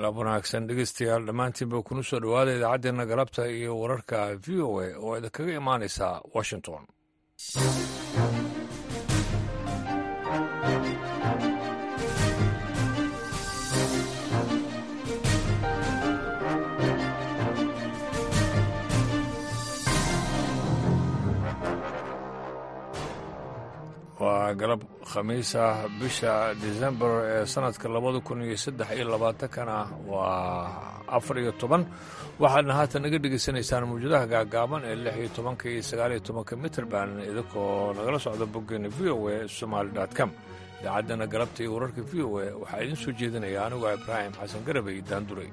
galab wanaagsan dhegeystayaal dhammaantiinba kuna soo dhowaada idaacaddeena galabta iyo wararka v o a oo idinkaga imaanaysa washington waa galab khamiis ah bisha decembar ee sanadka labada kun iyo saddex iyo labaatankana waa afar iyo toban waxaadna haatan naga dhegaysanaysaan mawjadaha gaagaaban ee lix iyo tobanka iyo sagaal iyo tobanka mitrband idinkoo nagala socda boggeena v o a somaali com idaacaddana galabta iyo wararka v o a waxaa idiin soo jeedinaya anigu ibraahim xasan garabey daanduray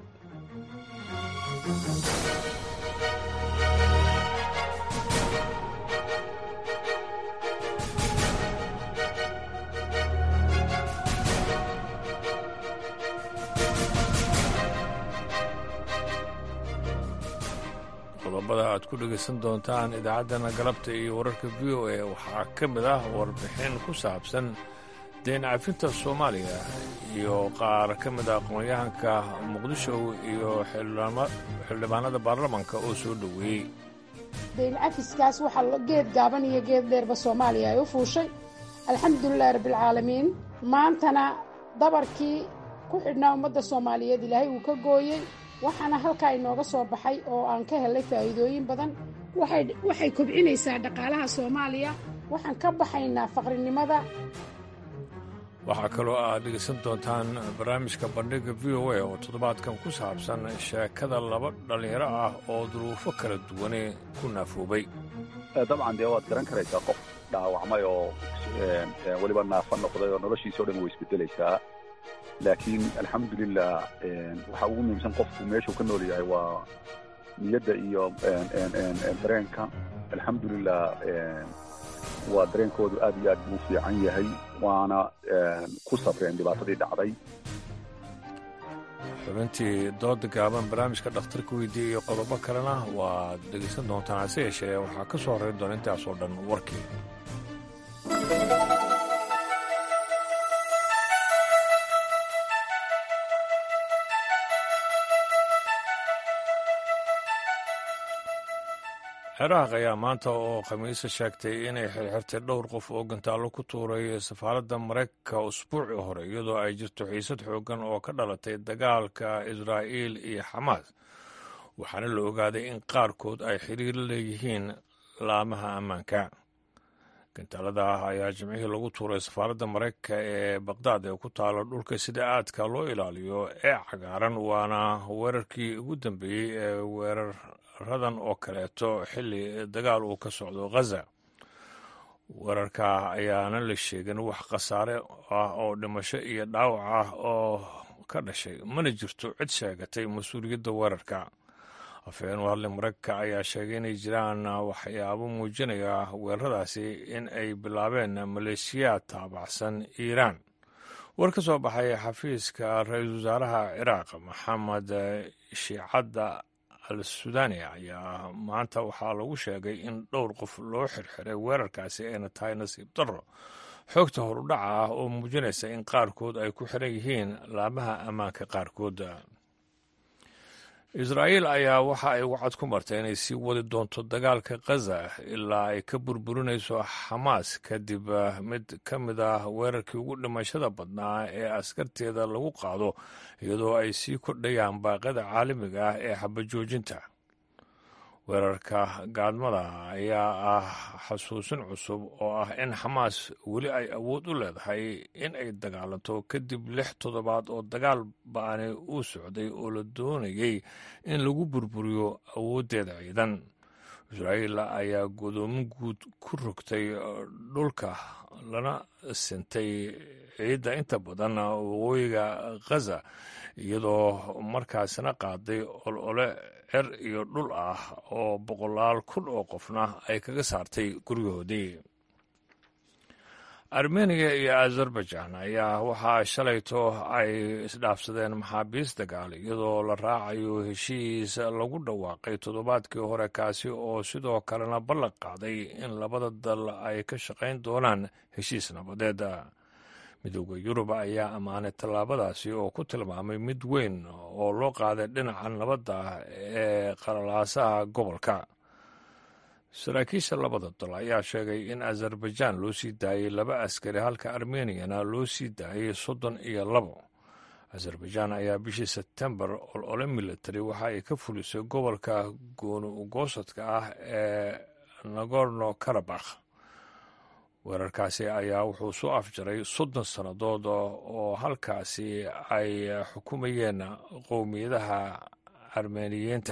qodobada aad ku dhegaysan doontaan idaacaddana galabta iyo wararka v o a waxaa ka mid ah warbixin ku saabsan deen cafinta soomaaliya iyo qaar ka mid a aqoon-yahanka muqdisho iyo xildhibaanada baarlamanka oo soo dhoweeyey dayn cafiskaas waxaa geed gaaban iyo geed dheerba soomaaliya ay u fuushay alxamdulilahi rabbialcaalamiin maantana dabarkii ku xidhnaa ummadda soomaaliyeed ilaahay uu ka gooyey waxaana halkaa inooga soo baxay oo aan ka helay faa'iidooyin badan waxay kobcinaysaa dhaqaalaha soomaaliya waxaan ka baxaynaa faqrinimada waxaa kaloo aad dhegaysan doontaan barnaamijka bandhigga v o a oo toddobaadkan ku saabsan sheekada laba dhallinyaro ah oo duruufo kala duwane ku naafoobay dabcan dee waad garan karaysaa qof dhaawacmay oo weliba naafa noqday oo noloshiisa o dhan way isbedelaysaa laakiin alxamdulilah waxaa ugu muhiimsan qofku meeshuu ka nool yahay waa niyadda iyo dareenka alxamdulilah waa dareenkoodu aad iyo aad buu fiican yahay waana ku sabreen dhibaatadii dhacday xubintii dooda gaaban barnaamijka dhakhtarka weydiiya iyo qodobo kalena waad dhegaysan doontaan hase yeeshee waxaa ka soo horrayn doona intaasoo dhan warkii ciraaq ayaa maanta oo khamiise sheegtay inay xirxirtay dhowr qof oo gantaallo ku tuuray safaaradda maraykanka usbuucii hore iyadoo ay jirto xiisad xooggan oo ka dhalatay dagaalka israa'iil iyo xamaas waxaana la ogaaday in qaarkood ay xiriir la leeyihiin laamaha ammaanka gantaalada ayaa jimcihii lagu tuuray safaaradda maraykanka ee baqdaad ee ku taala dhulka sida aadka loo ilaaliyo ee cagaaran waana weerarkii ugu dambeeyey ee weerar radan oo kaleeto xilli dagaal uu ka socdo ghaza weerarka ayaana la sheegin wax khasaare ah oo dhimasho iyo dhaawac ah oo ka dhashay mana jirto cid sheegatay mas-uuliyadda weerarka afhayeen u hadlay maraykanka ayaa sheegay inay jiraan waxyaabo muujinaya weeraradaasi in ay bilaabeen maleeshiyaad taabacsan iiraan war ka soo baxay xafiiska ra-iisul wasaaraha ciraaq maxamed shiicadda al sudaani ayaa maanta waxaa lagu sheegay in dhowr qof loo xirxiray weerarkaasi ayna tahay nasiib darro xoogta horudhaca ah oo muujinaysa in qaarkood ay ku xiran yihiin laamaha ammaanka qaarkood israa'iil ayaa waxa ay wacad ku martay inay sii wadi doonto dagaalka khaza ilaa ay ka burburinayso xamaas kadib mid ka mid ah weerarkii ugu dhimashada badnaa ee askarteeda lagu qaado iyadoo ay sii kordhayaan baaqyada caalamiga ah ee xabajoojinta weerarka gaadmada ayaa ah xasuusin cusub oo ah in xamaas weli ay awood u leedahay in ay dagaalanto kadib lix toddobaad oo dagaal ba-ani uu socday oo la doonayay in lagu burburiyo awooddeeda ciidan israa'iil ayaa godoomin guud ku rogtay dhulka lana sintay ciidda inta badan waqooyiga khaza iyadoo markaasina qaaday olole cer iyo dhul ah oo boqolaal kun oo qofna ay kaga saartay guryahoodii armeniya iyo azerbaijan ayaa waxaa shalayto ay isdhaafsadeen maxaabiis dagaal iyadoo la raacayo heshiis lagu dhawaaqay toddobaadkii hore kaasi oo sidoo kalena ballan qaaday in labada dal ay ka shaqayn doonaan heshiis nabadeed midooda yurub ayaa ammaanay tallaabadaasi oo ku tilmaamay mid weyn oo loo qaaday dhinaca nabadda ee qalalaasaha gobolka saraakiisha labada dal ayaa sheegay in azerbaijan loo sii daayey laba askari halka armeniyana loo sii daayey soddon iyo labo azerbaijan ayaa bishii sebtembar olole military waxa ay ka fulisay gobolka gooni ugoosadka ah ee nagorno karabakh weerarkaasi ayaa wuxuu soo afjaray soddon sannadood oo halkaasi ay xukumayeen qowmiyadaha armeniyiinta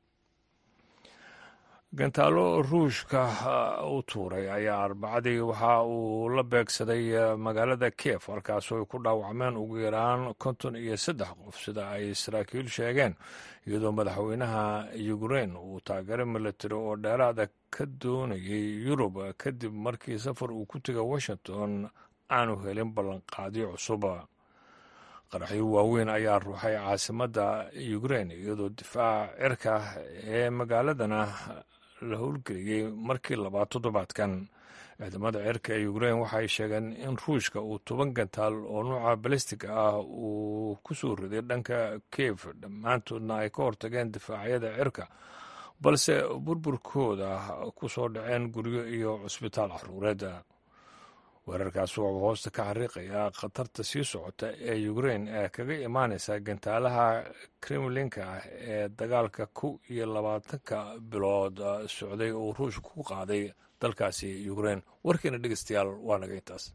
gantaalo ruushka u tuuray ayaa arbacadii waxa uu la beegsaday magaalada kiev halkaasoo ay ku dhaawacmeen ugu yaraan konton iyo saddex qof sida ay saraakiil sheegeen iyadoo madaxweynaha ukrein uu taageero military oo dheeraada ka doonayay yurub kadib markii safar uu ku tegay washington aanu helin ballanqaadyo cusub qaraxyo waaweyn ayaa ruuxay caasimadda ukrein iyadoo difaaca cirka ee magaaladana la howlgeliyey markii labaad toddobaadkan ciidamada cirka ee ukrein waxay sheegeen in ruushka uu toban gantaal oo nuuca balistig ah uu ku soo riday dhanka kiev dhammaantoodna ay ka hortageen difaacyada cirka balse burburkooda ku soo dhaceen guryo iyo cusbitaal caruureed weerarkaas wuxuu hoosta ka xariiqayaa khatarta sii socota ee ukrein ee kaga imaanaysa gantaalaha kremlinka ah ee dagaalka kow iyo labaatanka bilood socday oo ruushka ku qaaday dalkaasi ukrein warkiina dhegeystayaal waa naga intaas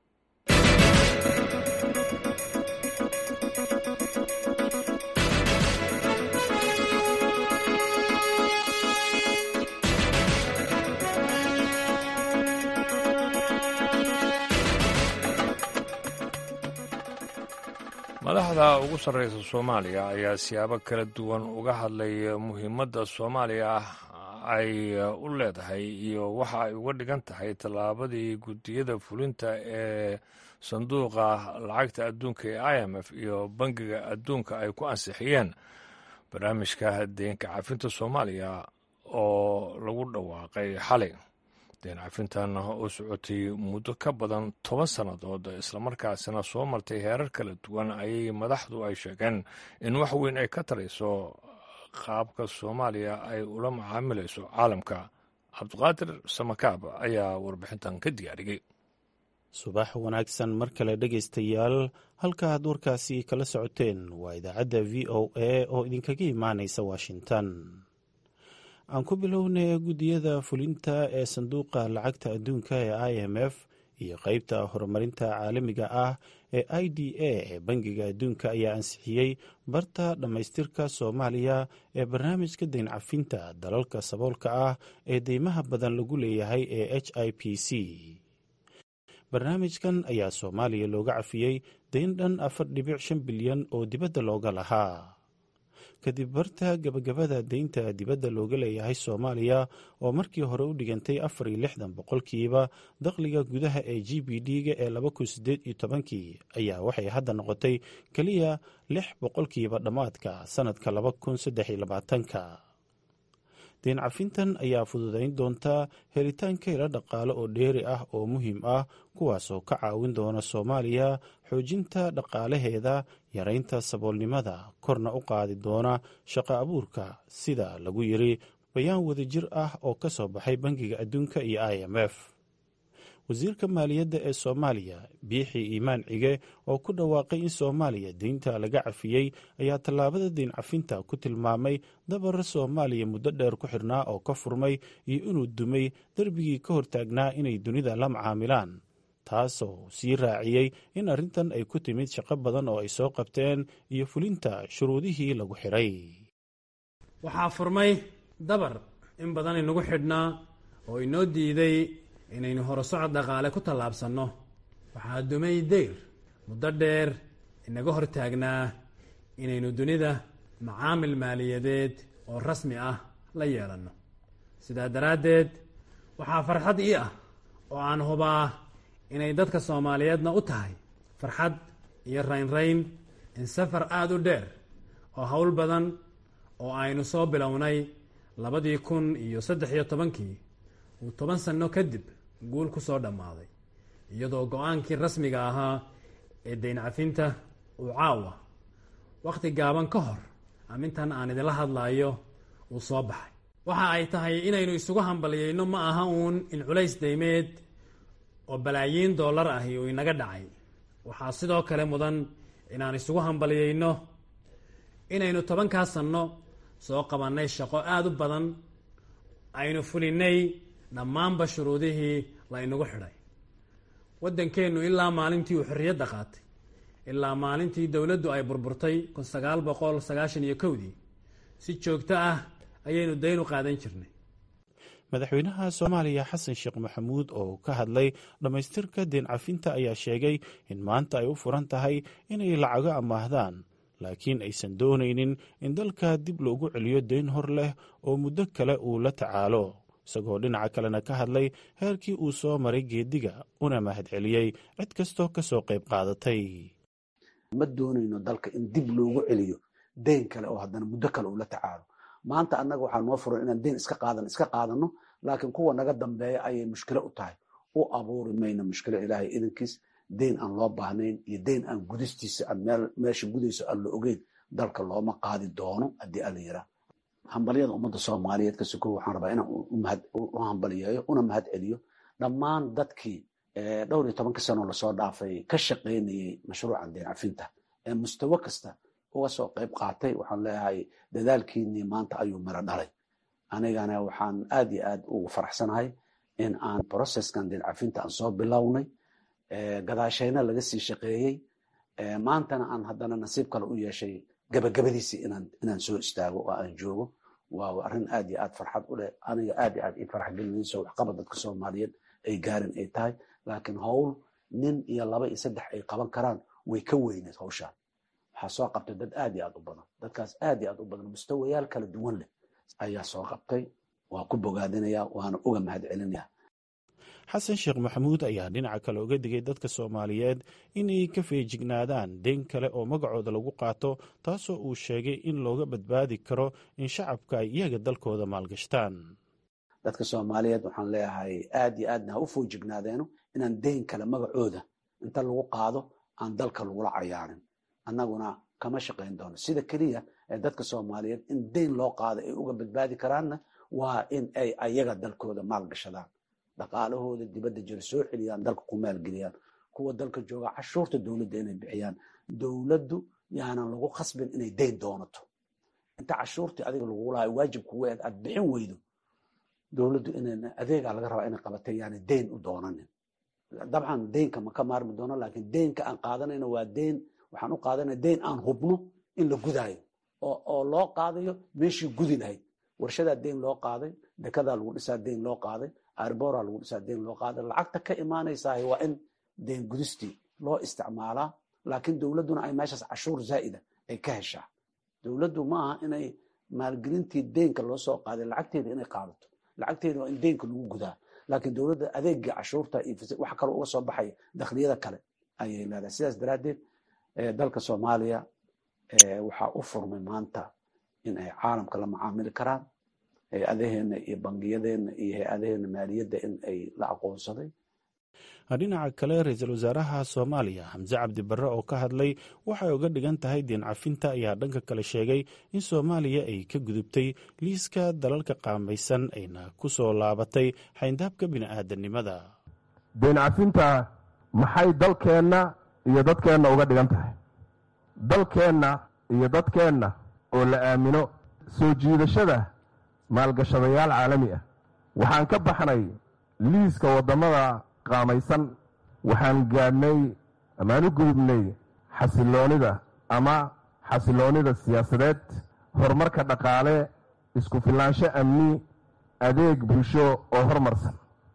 madaxda ugu sarreysa soomaaliya ayaa siyaabo kala duwan uga hadlay muhiimadda soomaaliya ay u leedahay iyo waxa ay uga dhigan tahay tallaabadii guddiyada fulinta ee sanduuqa lacagta adduunka ee i m f iyo bangiga adduunka ay ku ansixiyeen barnaamijka deenka cafinta soomaaliya oo lagu dhawaaqay xalay deen cafintan oo socotay muddo ka badan toban sannadood islamarkaasina soo martay heerar kala duwan ayay madaxdu ay sheegeen in wax weyn ay ka tarayso qaabka soomaaliya ay ula macaamilayso caalamka cabdiqaadir samakaab ayaa warbixintan ka diyaariyey subax wanaagsan mar kale dhegaystayaal halkaaad warkaasi kala socoteen waa idaacadda v o a oo idinkaga imaanaysa washington aan ku bilownay guddiyada fulinta ee sanduuqa lacagta adduunka ee i m f iyo qeybta horumarinta caalamiga ah ee i d a ee bangiga adduunka ayaa ansixiyey barta dhammaystirka soomaaliya ee barnaamijka dayn cafinta dalalka saboolka ah ee deymaha badan lagu leeyahay ee h i p c barnaamijkan ayaa soomaaliya looga cafiyey dayn dhan afar dhibic shan bilyan oo dibadda looga lahaa kadib barta gabagabada deynta dibadda looga leeyahay soomaaliya oo markii hore u dhigantay afar iyo lixdan boqolkiiba dakhliga gudaha ee g b d-ga ee laba kun sideed iyo tobankii ayaa waxay hadda noqotay keliya lix boqolkiiba dhammaadka sannadka laba kun saddex iyo labaatanka deen cafintan ayaa fududayn doontaa helitaanka ilo dhaqaale oo dheeri ah oo muhiim ah kuwaasoo ka caawin doona soomaaliya xoojinta dhaqaalaheeda yaraynta saboolnimada korna u qaadi doona shaqo abuurka sida lagu yiri bayaan wadajir ah oo ka soo baxay bangiga adduunka iyo i m f wasiirka maaliyadda ee soomaaliya biixi iimaan cige oo ku dhawaaqay in soomaaliya deynta laga cafiyey ayaa tallaabada deyn cafinta ku tilmaamay dabar soomaaliya muddo dheer ku xirnaa oo ka furmay iyo inuu dumay derbigii ka hortaagnaa inay dunida la macaamilaan taasoo sii raaciyey in arrintan ay ku timid shaqo badan oo ay soo qabteen iyo fulinta shuruudihii lagu xidhay waxaa furmay dabar in badan inagu xidhnaa oo inoo diiday inaynu horusocod dhaqaale ku tallaabsanno waxaa dumay deyr muddo dheer inaga hor taagnaa inaynu dunida macaamil maaliyadeed oo rasmi ah la yeelanno sidaa daraaddeed waxaa farxad ii ah oo aan hubaa inay dadka soomaaliyeedna u tahay farxad iyo raynrayn in safar aada u dheer oo howl badan oo aynu soo bilownay labadii kun iyo saddex iyo tobankii uu toban sanno kadib guul ku soo dhammaaday iyadoo go-aankii rasmiga ahaa ee dayn cafinta uu caawa wakhti gaaban ka hor amintan aan idinla hadlaayo uu soo baxay waxa ay tahay inaynu isugu hambaliyeyno ma aha uun in culays daymeed oo balaayiin dollar ahi uu inaga dhacay waxaa sidoo kale mudan inaan isugu hambaliyeyno inaynu tobankaa sanno soo qabannay shaqo aada u badan aynu fulinay dhammaanba shuruudihii la inagu xidhay waddankeennu ilaa maalintii uu xorriyadda qaatay ilaa maalintii dowladdu ay burburtay kun sagaal boqol sagaashan iyo kowdii si joogto ah ayaynu dayn u qaadan jirnay madaxweynaha soomaaliya xasan sheekh maxamuud oo ka hadlay dhammaystirka deen cafinta ayaa sheegay in maanta ay u furan tahay inay lacago amaahdaan laakiin aysan doonaynin in dalka dib loogu celiyo deyn hor leh oo muddo kale uu la tacaalo isagoo dhinaca kalena ka hadlay heerkii uu soo maray geediga una mahadceliyey cid kastoo ka soo qayb qaadatay ma doonayno dalka in dib loogu celiyo deyn kale oo haddana muddo kale uu la tacaalo maanta annaga waxaa noo furan inaan deyn iska qaadan iska qaadano laakiin kuwa naga dambeeya ayay mushkilo u tahay u abuuri mayno mushkilo ilaahay idankiis deyn aan loo baahnayn iyo deyn aan gudistiisa aan meesha gudayso aan la ogeyn dalka looma qaadi doono haddii ala yiraa hambalyada ummadda soomaaliyeed ka sukow waxaan rabaa inaan u hambaliyeeyo una mahad celiyo dhammaan dadkii dhowr iyo tobanka sanoo lasoo dhaafay ka shaqaynayey mashruucan deyn cafinta ee mustawo kasta uga soo qayb qaatay waxaan leeyahay dadaalkiinii maanta ayuu miro dhalay anigana waxaan aad iyo aad ugu faraxsanahay in aan processkan deyn cafinta aan soo bilownay gadaashayna laga sii shaqeeyey maantana aan haddana nasiib kale u yeeshay gabagabadiisii inaan soo istaago oo aan joogo waa arrin aad iyo aad farxad u leh aniga aad iyo aad ii farax gelinayso waxqabad dadka soomaaliyeed ay gaarin ay tahay laakiin howl nin iyo laba iyo saddex ay qaban karaan way ka weyneed hawshaan waxaa soo qabtay dad aad iyo aad u badan dadkaas aad iyo aad u badan mustawayaal kala duwan leh ayaa soo qabtay waa ku bogaadinaya waana uga mahad celinaya xasan sheekh maxamuud ayaa dhinaca kale uga digay dadka soomaaliyeed inay ka feejignaadaan deyn kale oo magacooda lagu qaato taasoo uu sheegay in looga badbaadi karo in shacabka ay iyaga dalkooda maalgashtaan dadka soomaaliyeed waxaan leeyahay aad iyo aadna ha u foojignaadeenno inaan deyn kale magacooda inta lagu qaado aan dalka lagula cayaarin annaguna kama shaqayn doono sida keliya ee dadka soomaaliyeed in deyn loo qaado ay uga badbaadi karaanna waa in ay ayaga dalkooda maalgashadaan dhaqaalahooda dibadda jira soo celiyaan dalka ku maalgeliyaan kuwa dalka jooga cashuurta dowladda inay bixiyaan dowladdu yaanan lagu khasbin inay deyn doonato inta cashuurtii adiga lagu lahay waajib kugu eed aad bixin weydo dowladdu in adeegaa laga rabaa inay qabatay yaani deyn u doonanin dabcan deynka ma ka maarmi doono laakiin deynka aan qaadanayno waa deyn waxaan u qaadanaya deyn aan hubno in la gudaayo oo loo qaadayo meeshii gudi lahayd warshadaa deyn loo qaaday dekadaa lagu dhisaa deyn loo qaaday arbora lagu dhisaa deyn loo qaaday lacagta ka imaanaysaah waa in deyn gudistii loo isticmaalaa laakiin dowladduna ay meeshaas cashuur zaa'ida ay ka heshaa dowladdu ma aha inay maalgelintii deynka loo soo qaaday lacagteeda inay qaadato lacagteeda waa in deynka lagu gudaa laakiin dowladda adeegii cashuurta iyo wax kaloo uga soo baxaya dakhliyada kale ayay leedahay sidaas daraaddeed dalka soomaaliya waxaa u furmay maanta in ay caalamka la macaamili karaan hay-adaheena iyo bangiyadeenna iyo hay-adaheena maaliyadda in ay la aqoonsaday dhinaca kale ra-iisul wasaaraha soomaaliya xamse cabdi barre oo ka hadlay waxay uga dhigan tahay deen cafinta ayaa dhanka kale sheegay in soomaaliya ay ka gudubtay liiska dalalka qaamaysan ayna ku soo laabatay xayndaabka bini'aadanimada deen cafinta maxay dalkeenna iyo dadkeenna uga dhigan tahay dalkeenna iyo dadkeenna oo la aamino soo jiidashada maalgashadayaal caalami ah waxaan ka baxnay liiska waddamada qaamaysan waxaan gaadhnay amaan u gudubnay xasiloonida ama xasiloonida siyaasadeed horumarka dhaqaale isku filaansho amni adeeg bulsho oo horumarsan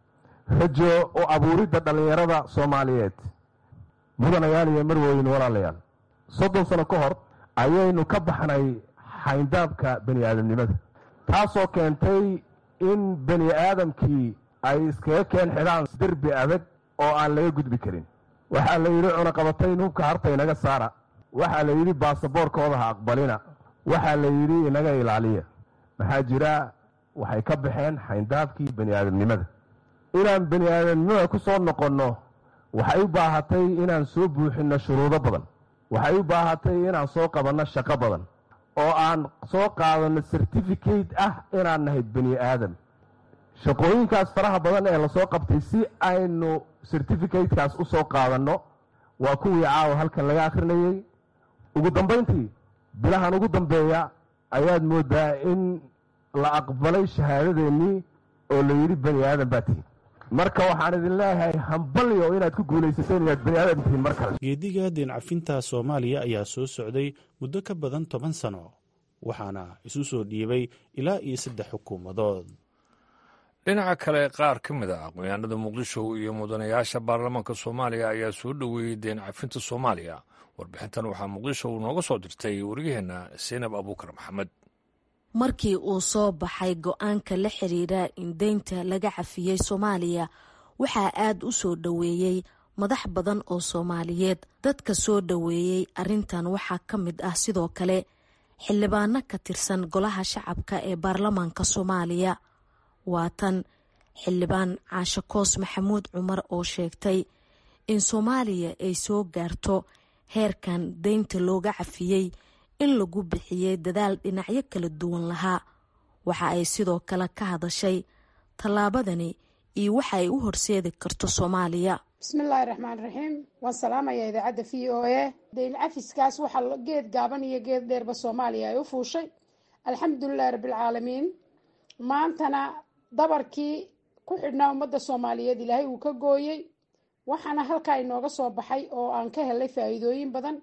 rajo u abuuridda dhallinyarada soomaaliyeed mudanayaal iyo marwooyin walaalayaal soddon sano ka hor ayaynu ka baxnay xayndaabka bani aadamnimada taasoo keentay in bani aadamkii ay iskaga keen xidhaan derbi adag oo aan laga gudbi karin waxaa la yidhi cunaqabatayn hubka harta inaga saara waxaa la yidhi baasaboorkooda ha aqbalina waxaa la yidhi inaga ilaaliya maxaa jira waxay ka baxeen xayndaabkii bani aadamnimada inaan bani aadamnimada ku soo noqonno waxay u baahatay inaan soo buuxinno shuruudo badan waxay u baahatay inaan soo qabanno shaqo badan oo aan soo qaadanno certificate ah inaan nahay bani aadam shaqooyinkaas faraha badan ee lasoo qabtay si aynu certificatekaas u soo qaadanno waa kuwii caawa halkan laga akhrinayey ugu dambayntii bilahan ugu dambeeya ayaad mooddaa in la aqbalay shahaadadeennii oo la yidhi bani aadan baa tihin marka waxaan idin leeyahay hambalyo inaad ku guulaysateen inaad bani aadan tihiin mar kale geediga deencafinta soomaaliya ayaa soo socday muddo ka badan toban sano waxaana isu soo dhiibay ilaa iyo saddex xukuumadood dhinaca kale qaar ka mid a aqoonyahanada muqdisho iyo mudanayaasha baarlamaanka soomaaliya ayaa soo dhoweeyey deen cafinta soomaaliya warbixintan waxaa muqdisho uu nooga soo dirtay wariyaheenna saynab abuukar maxamed markii uu soo baxay go-aanka la xiriira in deynta laga cafiyey soomaaliya waxaa aad u soo dhoweeyey madax badan oo soomaaliyeed dadka soo dhoweeyey arrintan waxaa ka mid ah sidoo kale xildhibaano ka tirsan golaha shacabka ee baarlamaanka soomaaliya waa tan xildhibaan caashe koos maxamuud cumar oo sheegtay in soomaaliya ay soo gaarto heerkan deynta looga cafiyey in lagu bixiyey dadaal dhinacyo kala duwan lahaa waxa ay sidoo kale ka hadashay tallaabadani iyo waxa ay u horseedi karto soomaaliya bismillaahi raxmaan raxiim waan salaamayaa idaacadda v o a dayn cafiskaas waxaa geed gaaban iyo geed dheerba soomaaliya ay u fuushay alxamdulilahi rabbilcaalamiin maantana dabarkii ku xidhnaa ummadda soomaaliyeed ilaahay uu ka gooyey waxaana halkaa inooga soo baxay oo aan ka helay faa'iidooyin badan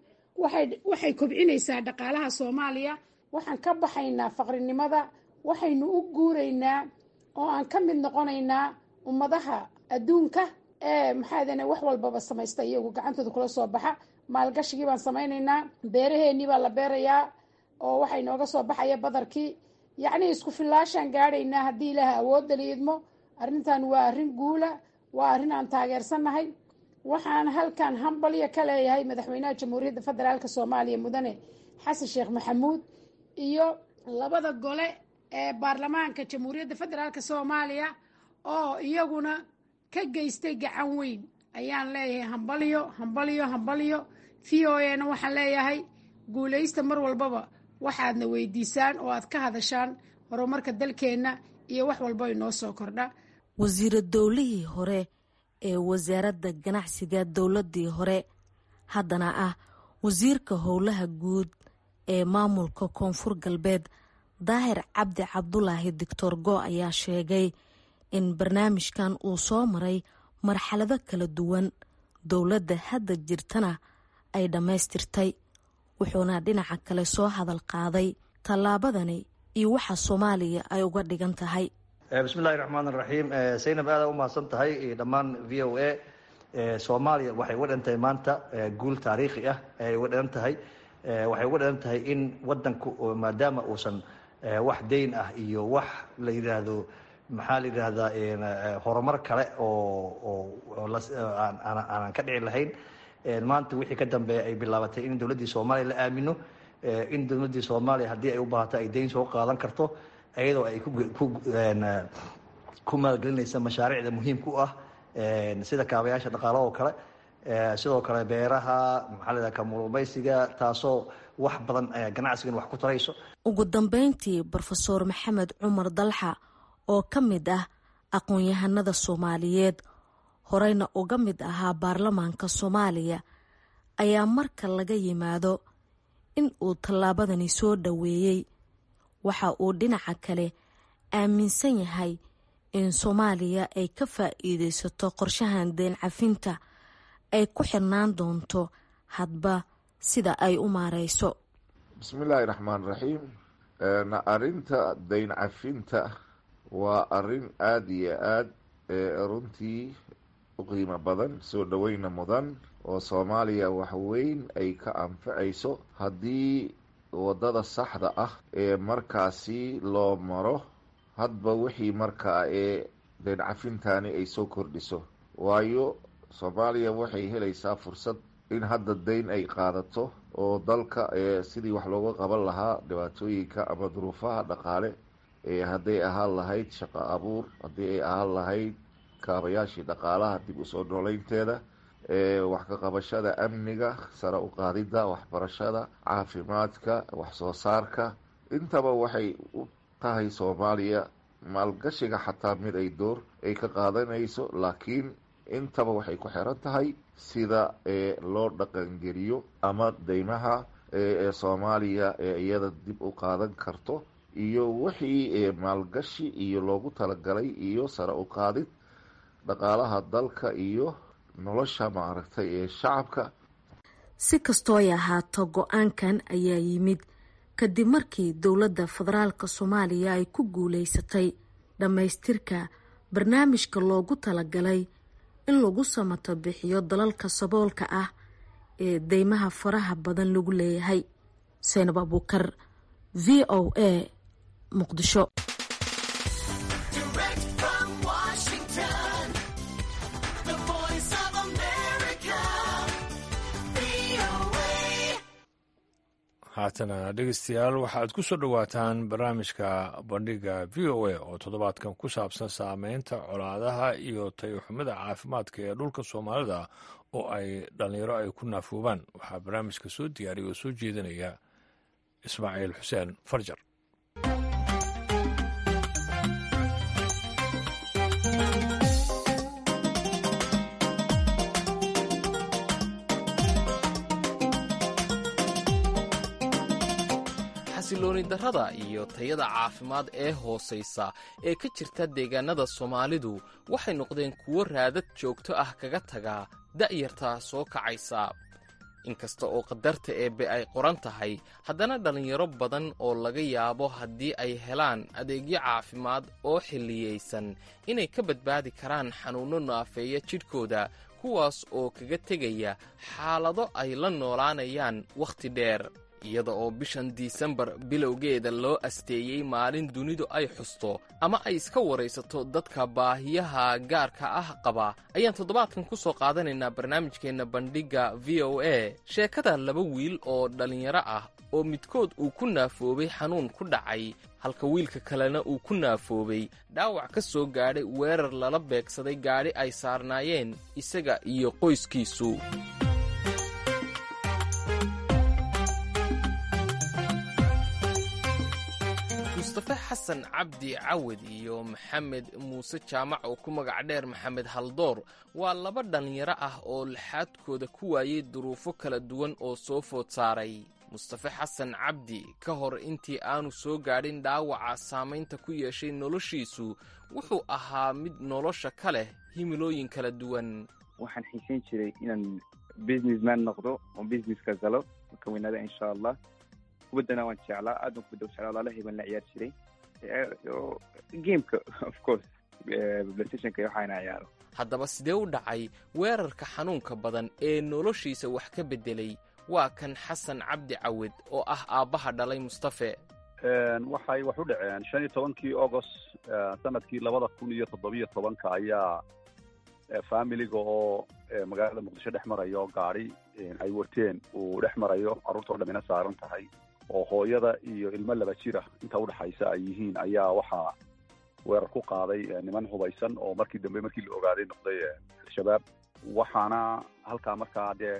waxay kobcinaysaa dhaqaalaha soomaaliya waxaan ka baxaynaa faqrinimada waxaynu u guuraynaa oo aan ka mid noqonaynaa ummadaha adduunka ee maxaadane wax walbaba samaysta iyagu gacantooda kula soo baxa maalgashigii baan samaynaynaa beeraheennii baa la beerayaa oo waxaa inooga soo baxaya badarkii yacnii isku fillaashaan gaadhaynaa haddii ilaaha awoodda liidmo arrintan waa arrin guula waa arrin aan taageersannahay waxaan halkan hambalyo ka leeyahay madaxweynaha jamhuuriyadda federaalk soomaaliya mudane xasan sheekh maxamuud iyo labada gole ee baarlamaanka jamhuuriyadda federaalk soomaaliya oo iyaguna ka geystay gacan weyn ayaan leeyahay hambalyo hambalyo hambalyo v o a na waxaan leeyahay guulaysta mar walbaba waxaadna weydiisaan oo aad ka hadashaan horumarka dalkeenna iyo wax walba inoo soo kordha wasiira dowlihii hore ee wasaaradda ganacsiga dowladii hore haddana ah wasiirka howlaha guud ee maamulka koonfur galbeed daahir cabdi cabdulaahi doctor go ayaa sheegay in barnaamijkan uu soo maray marxalado kala duwan dowladda hadda jirtana ay dhammaystirtay wuxuuna dhinaca kale soo hadal qaaday tallaabadani iyo waxa soomaaliya ay uga dhigan tahay bismillahi raxmaan raxiim saynab aada u mahadsan tahay dhammaan v o a soomaaliya waxay uga dhigan tahay maanta guul taariikhi ah ay uga dhigan tahay waxay uga dhigan tahay in wadanku maadaama uusan wax deyn ah iyo wax la yidhaahdo maxaa la yidhaahdaa horumar kale oo aanan ka dhici lahayn maanta wixii ka dambeeya ay bilaabatay in dowladdii soomaaliya la aamino in dowladdii soomaaliya haddii ay u baahato ay deyn soo qaadan karto iyadoo ay ku maalgelinaysa mashaariicda muhiimka u ah sida kaabayaasha dhaqaalaha oo kale sidoo kale beeraha maxaa layidhaha kamurumaysiga taasoo wax badan ganacsigan wax ku tarayso ugu dambeyntii brofeor maxamed cumar dalxa oo ka mid ah aqoon-yahanada soomaaliyeed horeyna uga mid ahaa baarlamaanka soomaaliya ayaa marka laga yimaado in uu tallaabadani soo dhoweeyey waxa uu dhinaca kale aaminsan yahay in soomaaliya ay ka faa'iideysato qorshahan deen cafinta ay ku xirnaan doonto hadba sida ay u maareyso bismillaahi raxmaan raxiim arrinta dayn cafinta waa arrin aada iyo aad runtii u qiimo badan soo dhoweyna mudan oo soomaaliya wax weyn ay ka anfacayso haddii waddada saxda ah ee markaasi loo maro hadba wixii markaa ee dayn cafintani ay soo kordhiso waayo soomaaliya waxay helaysaa fursad in hadda dayn ay qaadato oo dalka sidii wax looga qaban lahaa dhibaatooyinka ama duruufaha dhaqaale hadday ahaan lahayd shaqo abuur haddii ay ahaan lahayd kaabayaashii dhaqaalaha dib usoo nooleynteeda wax ka qabashada amniga sare u qaadidda waxbarashada caafimaadka wax soo saarka intaba waxay u tahay soomaaliya maalgashiga xataa mid ay door ay ka qaadanayso laakiin intaba waxay ku xiran tahay sida loo dhaqangeliyo ama deymaha ee soomaaliya ee iyada dib u qaadan karto iyo wixii maalgashi iyo loogu talagalay iyo sare u qaadid dhaqaalaha dalka iyo nolosha maaragtay ee shacabka si kastoo ay ahaato go-aankan ayaa yimid kadib markii dowladda federaalka soomaaliya ay ku guuleysatay dhammaystirka barnaamijka loogu talagalay in lagu samato bixiyo dalalka saboolka ah ee deymaha faraha badan lagu leeyahay seynab abuukar v o a muqdisho haatana dhegeystayaal waxaad ku soo dhowaataan barnaamijka bandhiga v o a oo toddobaadkan ku saabsan saameynta colaadaha iyo tayoxumida caafimaadka ee dhulka soomaalida oo ay dhallinyaro ay ku naafoobaan waxaa barnaamijka soo diyaariya oo soo jeedinaya ismaaciil xuseen farjar xasilooni darrada iyo tayada caafimaad ee hoosaysa ee ka jirta deegaanada soomaalidu waxay noqdeen kuwo raadad joogto ah kaga taga da'yarta soo kacaysa inkasta oo qadarta eebbe ay qoran tahay haddana dhallinyaro badan oo laga yaabo haddii ay helaan adeegyo caafimaad oo xilliyaysan inay ka badbaadi karaan xanuunno naafeeya jidhkooda kuwaas oo kaga tegaya xaalado ay la noolaanayaan wakhti dheer iyada oo bishan disembar bilowgeeda loo asteeyey maalin dunidu ay xusto ama ay iska waraysato dadka baahiyaha gaarka ah qaba ayaan toddobaadkan ku soo qaadanaynaa barnaamijkeenna bandhigga v o a sheekada laba wiil oo dhallinyaro ah oo midkood uu ku naafoobay xanuun ku dhacay halka wiilka kalena uu ku naafoobay dhaawac ka soo gaadhay weerar lala beegsaday gaadhi ay saarnaayeen isaga iyo qoyskiisu mustafe xasan cabdi cawad iyo maxamed muuse jaamac oo ku magac dheer maxamed haldoor waa laba dhallinyaro ah oo laxaadkooda ku waayey duruufo kala duwan oo soo food saaray mustafe xasan cabdi ka hor intii aanu soo gaadhin dhaawaca saamaynta ku yeeshay noloshiisu wuxuu ahaa mid nolosha ka leh himilooyin kala duwan waxaan xiisayn jiray inaan businessman noqdo oo businesska galo ka weynaada insha allah kubaddana waan jeclaa aad baan kubadda u jeclaa walaalahay baan la ciyaar jiray gameka of course playstationka waxaana ciyaaro haddaba sidee u dhacay weerarka xanuunka badan ee noloshiisa wax ka beddelay waa kan xasan cabdi cawed oo ah aabbaha dhalay mustafe waxay wax u dhaceen shan iyo tobankii august sanadkii labada kun iyo toddobiyo tobanka ayaa familiga oo magaalada muqdisho dhex marayo gaari ay wateen uu dhex marayo carruurta o dham ina saaran tahay oo hooyada iyo ilmo laba jira inta udhexaysa ay yihiin ayaa waxaa weerar ku qaaday niman hubaysan oo markii dambe markii la ogaaday noqday al-shabaab waxaana halkaa markaa dee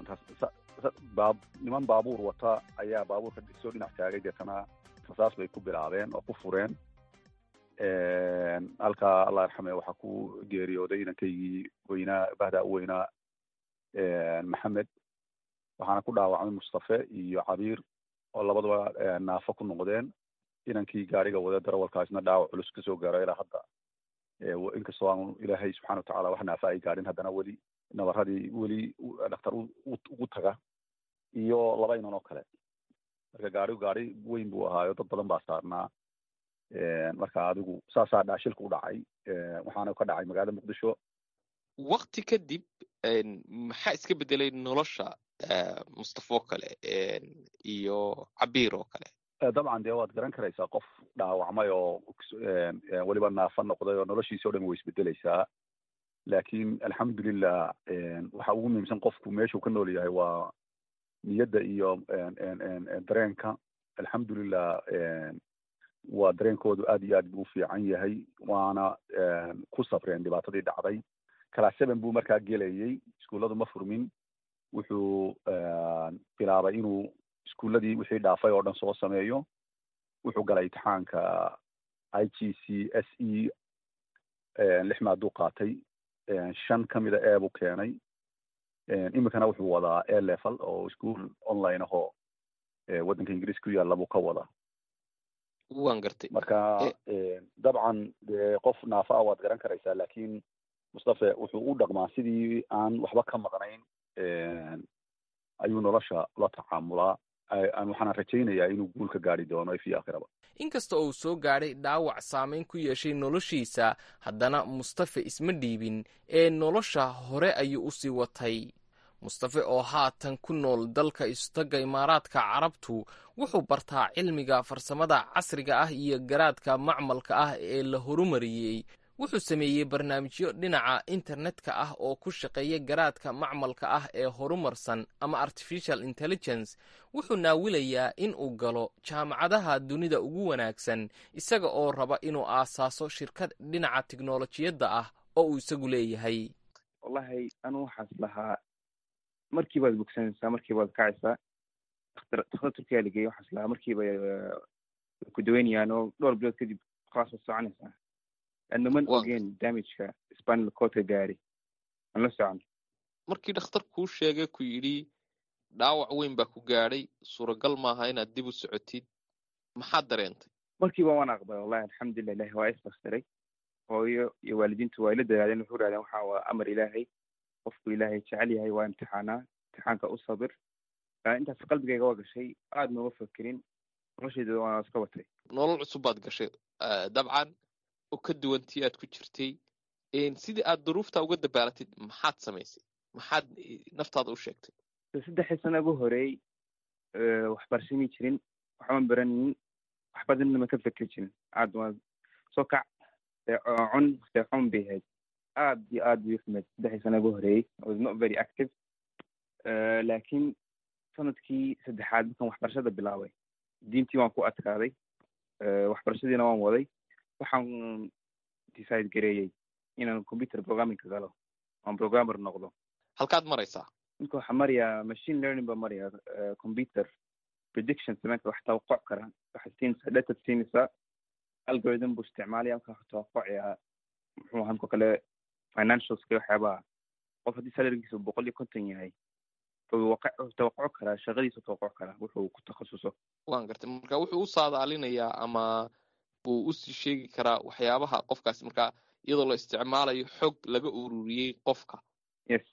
niman baabuur wata ayaa baabuurka soo dhinac taagay deetana rasaas bay ku bilaabeen oo ku fureen halkaa allah yarxame waxaa ku geeriyooday inankaygii weynaa bahdaa u weynaa maxamed waxaana ku dhaawacmay mustafe iyo cabiir oo labadaba naafo ku noqdeen inankii gaariga wada darawalkaasna dhaawac culus kasoo gaaro ilaa hadda inkastoo aanu ilaahay subxana watacaala wax naafa ay gaadhin haddana weli nabaradii weli dhakhtar ugu taga iyo laba inan oo kale marka gaarigu gaari weyn buu ahaayo dad badan baa saarnaa marka adigu saasaa dhaashilka u dhacay waxaana ka dhacay magaalada muqdisho wakti kadib maxaa iska bedelay nolosha mustafo kale iyo cabiir oo kale dabcan dee waad garan karaysaa qof dhaawacmay oo weliba naafa noqday oo noloshiisa o dhan way isbedeleysaa laakiin alxamdulilah waxa ugu muhiimsan qofku meeshuu ka nool yahay waa niyadda iyo dareenka alxamdulilah waa dareenkoodu aad iyo aad buu u fiican yahay waana ku sabreen dhibaatadii dhacday class seven buu markaa gelayey iskuulladu ma furmin wuxuu bilaabay inuu iskuulladii wixii dhaafay oo dhan soo sameeyo wuxuu galay imtixaanka i g c s e lix maaduu qaatay shan ka mida e buu keenay iminkana wuxuu wadaa a level oo ischool online ahoo waddanka ingiriiska ku yaalla buu ka wadaa waan gartay marka dabcan dee qof naafa ah waad garan karaysaa lakin mustafe wuxuu u dhaqmaa sidii aan waxba ka maqnayn ayuu nolosha la tacaamulaa waxaana rajaynayaa inuu guul ka gaari doono fi aakhiraba inkasta oo uu soo gaadhay dhaawac saameyn ku yeeshay noloshiisa haddana mustafe isma dhiibin ee nolosha hore ayuu usii watay mustafe oo haatan ku nool dalka istagga imaaraadka carabtu wuxuu bartaa cilmiga farsamada casriga ah iyo garaadka macmalka ah ee la horumariyey wuxuu sameeyey barnaamijyo dhinaca internetka ah oo ku shaqeeya garaadka macmalka ah ee horumarsan ama artificial intelligence wuxuu naawilayaa in uu galo jaamacadaha dunida ugu wanaagsan isaga oo raba inuu aasaaso shirkad dhinaca tiknolojiyadda ah oo uu isagu leeyahay wallahi anu waxaas lahaa markii baad bogsanaysaa markii baad kacaysaa dakhtar turkiya lageeyey waxaas lahaa markiiba ku daweynayaan oo dhowr bilood kadib khalaas waad soconaysaa ana man ogeen damageka spinal cordka gaari aan la socon markii dhakhtar kuu sheegay ku yidhi dhaawac weyn baa ku gaadhay suuragal maaha inaad dib u socotid maxaad dareentay markiiba waan aqbalay wallahi alxamdulilah ilahi waa isbastiray hooyo iyo waalidiintu waa ila dadaadeen wuxuu rahdeen waxa waa amar ilaahay qofku ilaahay jecel yahay waa imtixaanaa imtixaanka u sabir intaas qalbigayga waa gashay aad nooga fakerin noloshayda waan iska watay nolol cusub baad gashay dabcan oo ka duwan tii aad ku jirtay sidii aad duruufta uga dabaalatid maxaad samaysay maxaad naftaada u sheegtay saddexii sana ugu horeey waxbarashami jirin waxban baranin wax badanna ma ka fekeri jirin aad waa soo kac cun seexun bay ahayd aad iyo aad bay uxumeed saddexii sana ugu horeeyey was not very active laakiin sanadkii saddexaad markaan waxbarashada bilaabay diintii waan ku adkaaday waxbarashadiina waan waday waxaan decide gareeyey inaan computer programmingka galo aan programmer noqdo halkaad maraysaa ninka waxaa maraya machine learning baa maraya computer prediction sameynka wax tawaquc kara waxaad siinaysaa data siinaysaa algorithm buu isticmaalaya marka wax tawaqocaya muxuu ahaa mka kale financialska waxyaabaha qof haddii salarigiisa boqol iyo konton yahay wuxuu tawaquc karaa shaqadiisa tawaquc karaa wuxuu ku takhasuso waan gartay marka wuxuu u saadaalinayaa ama uu usii sheegi karaa waxyaabaha qofkaasi marka iyadoo la isticmaalayo xog laga ururiyey qofka yes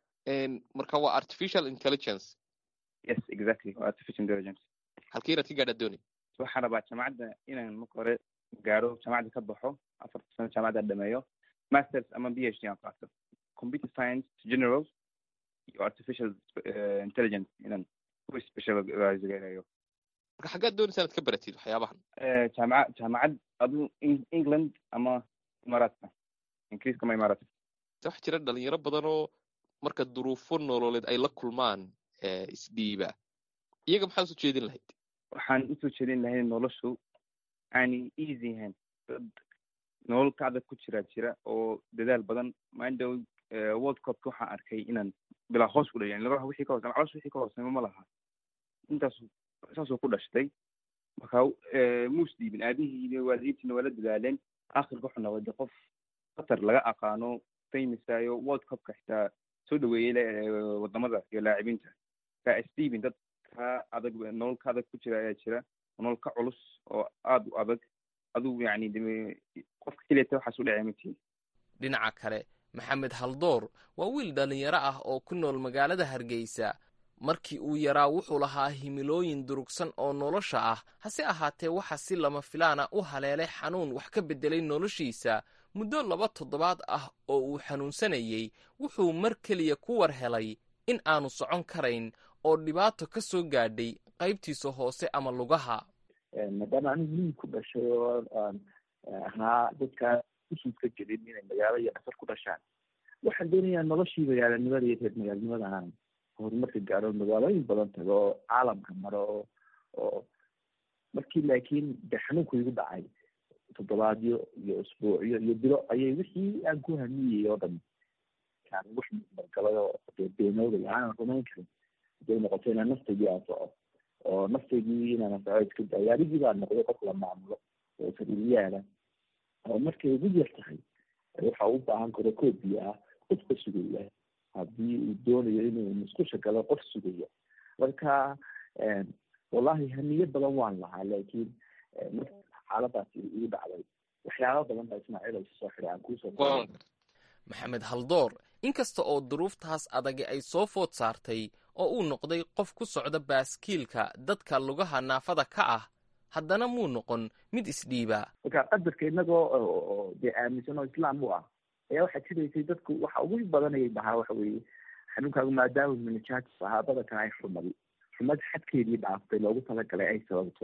marka waa artificial intelligence yes exactly waa artificial intelligence halkii inaad ka gaadhaa doonay waxaan rabaa jaamacadda inaan marka hore gaaro jaamacadda ka baxo afarta sano jaamacadda dhameeyo masters ama b h d aan qaato computer science general iyo artificial intelligence inaan ku specialize gareeyo marka xaggaad doonaysa inaad ka baratid waxyaabahan jaamaca jaamacad adu england ama imaaraadka ingiriiska ama imaaraadka waxaa jira dhalinyaro badan oo marka duruufo nololeed ay la kulmaan isdhiiba iyaga maxaa usoo jeedin lahayd waxaan usoo jeedin lahayd noloshu aanay easy ahayn dad nolol ka adag ku jira jira oo dadaal badan mindow world cupka waxaan arkay inaan bilaa hoos ku dhayan laba wixii ka hoos calosh wixii ka hooseyma ma laha intaas saasoo ku dhashtay marka muus dhiibin aabihiina waalidiintiina waa la dadaaleen akhirka wuxuu noqday qof qatar laga aqaano famousayo world cupka xitaa soo dhaweeyey wadamada iyo laacibinta ka stephen dad ka adag nolol ka adag ku jira ayaa jira nolol ka culus oo aad u adag aduu yani qofka keliyata waxaas u dhacay matiin dhinaca kale maxamed haldoor waa wiil dhallinyaro ah oo ku nool magaalada hargeysa markii uu yaraa wuxuu lahaa himilooyin durugsan oo nolosha ah hase ahaatee waxa si lama filaana u haleelay xanuun wax ka beddelay noloshiisa muddo laba toddobaad ah oo uu xanuunsanayey wuxuu mar keliya ku war helay in aanu socon karayn oo dhibaato ka soo gaadhay qaybtiisa hoose ama lugaha maadaama anigu miyi ku dhashay oo aan ahaa dadkaa usuudka jirin inay magaalo iyo dhasar ku dhashaan waxaan doonayaa noloshii magaalanimada iyo reer magaalnimada aan horumarka gaaro magaalooyin badan tago oo caalamka maro oo oo markii laakiin de xanuunku igu dhacay toddobaadyo iyo usbuucyo iyo bilo ayay wixii aan ku hamiyey oo dhan adkaan wax mudbargalay oo dee beenoobay aanan rumayn karin haday noqoto inaan naftaydii aan soco oo naftaydii inaan anfaco iska daayo adigii baa noqday qof la maamulo oo sariiryaala oo markay ugu yar tahay waxa u baahan karo koob biyo ah qof ka sugaya haddii uu doonayo inuu musqusha galo qof sugaya marka wallahi hamiye badan waan lahaa laakiin marka xaaladaasi igu dhacday waxyaaba badan baa ismaaciil oo soo xiray aan kuusoo maxamed haldoor inkasta oo duruuftaas adagi ay soo food saartay oo uu noqday qof ku socda baaskiilka dadka lugaha naafada ka ah haddana muu noqon mid isdhiiba marka qadarka inagoo dee aaminsan oo islaam u ah ayaa waxaa jiraysay dadku waxa ugu badanayay bahaa waxa weeye xanuunkaagu maadaama minijatis ahaa badankan ay xumadi xumad xadkeedii dhaaftay loogu talagalay ay sababto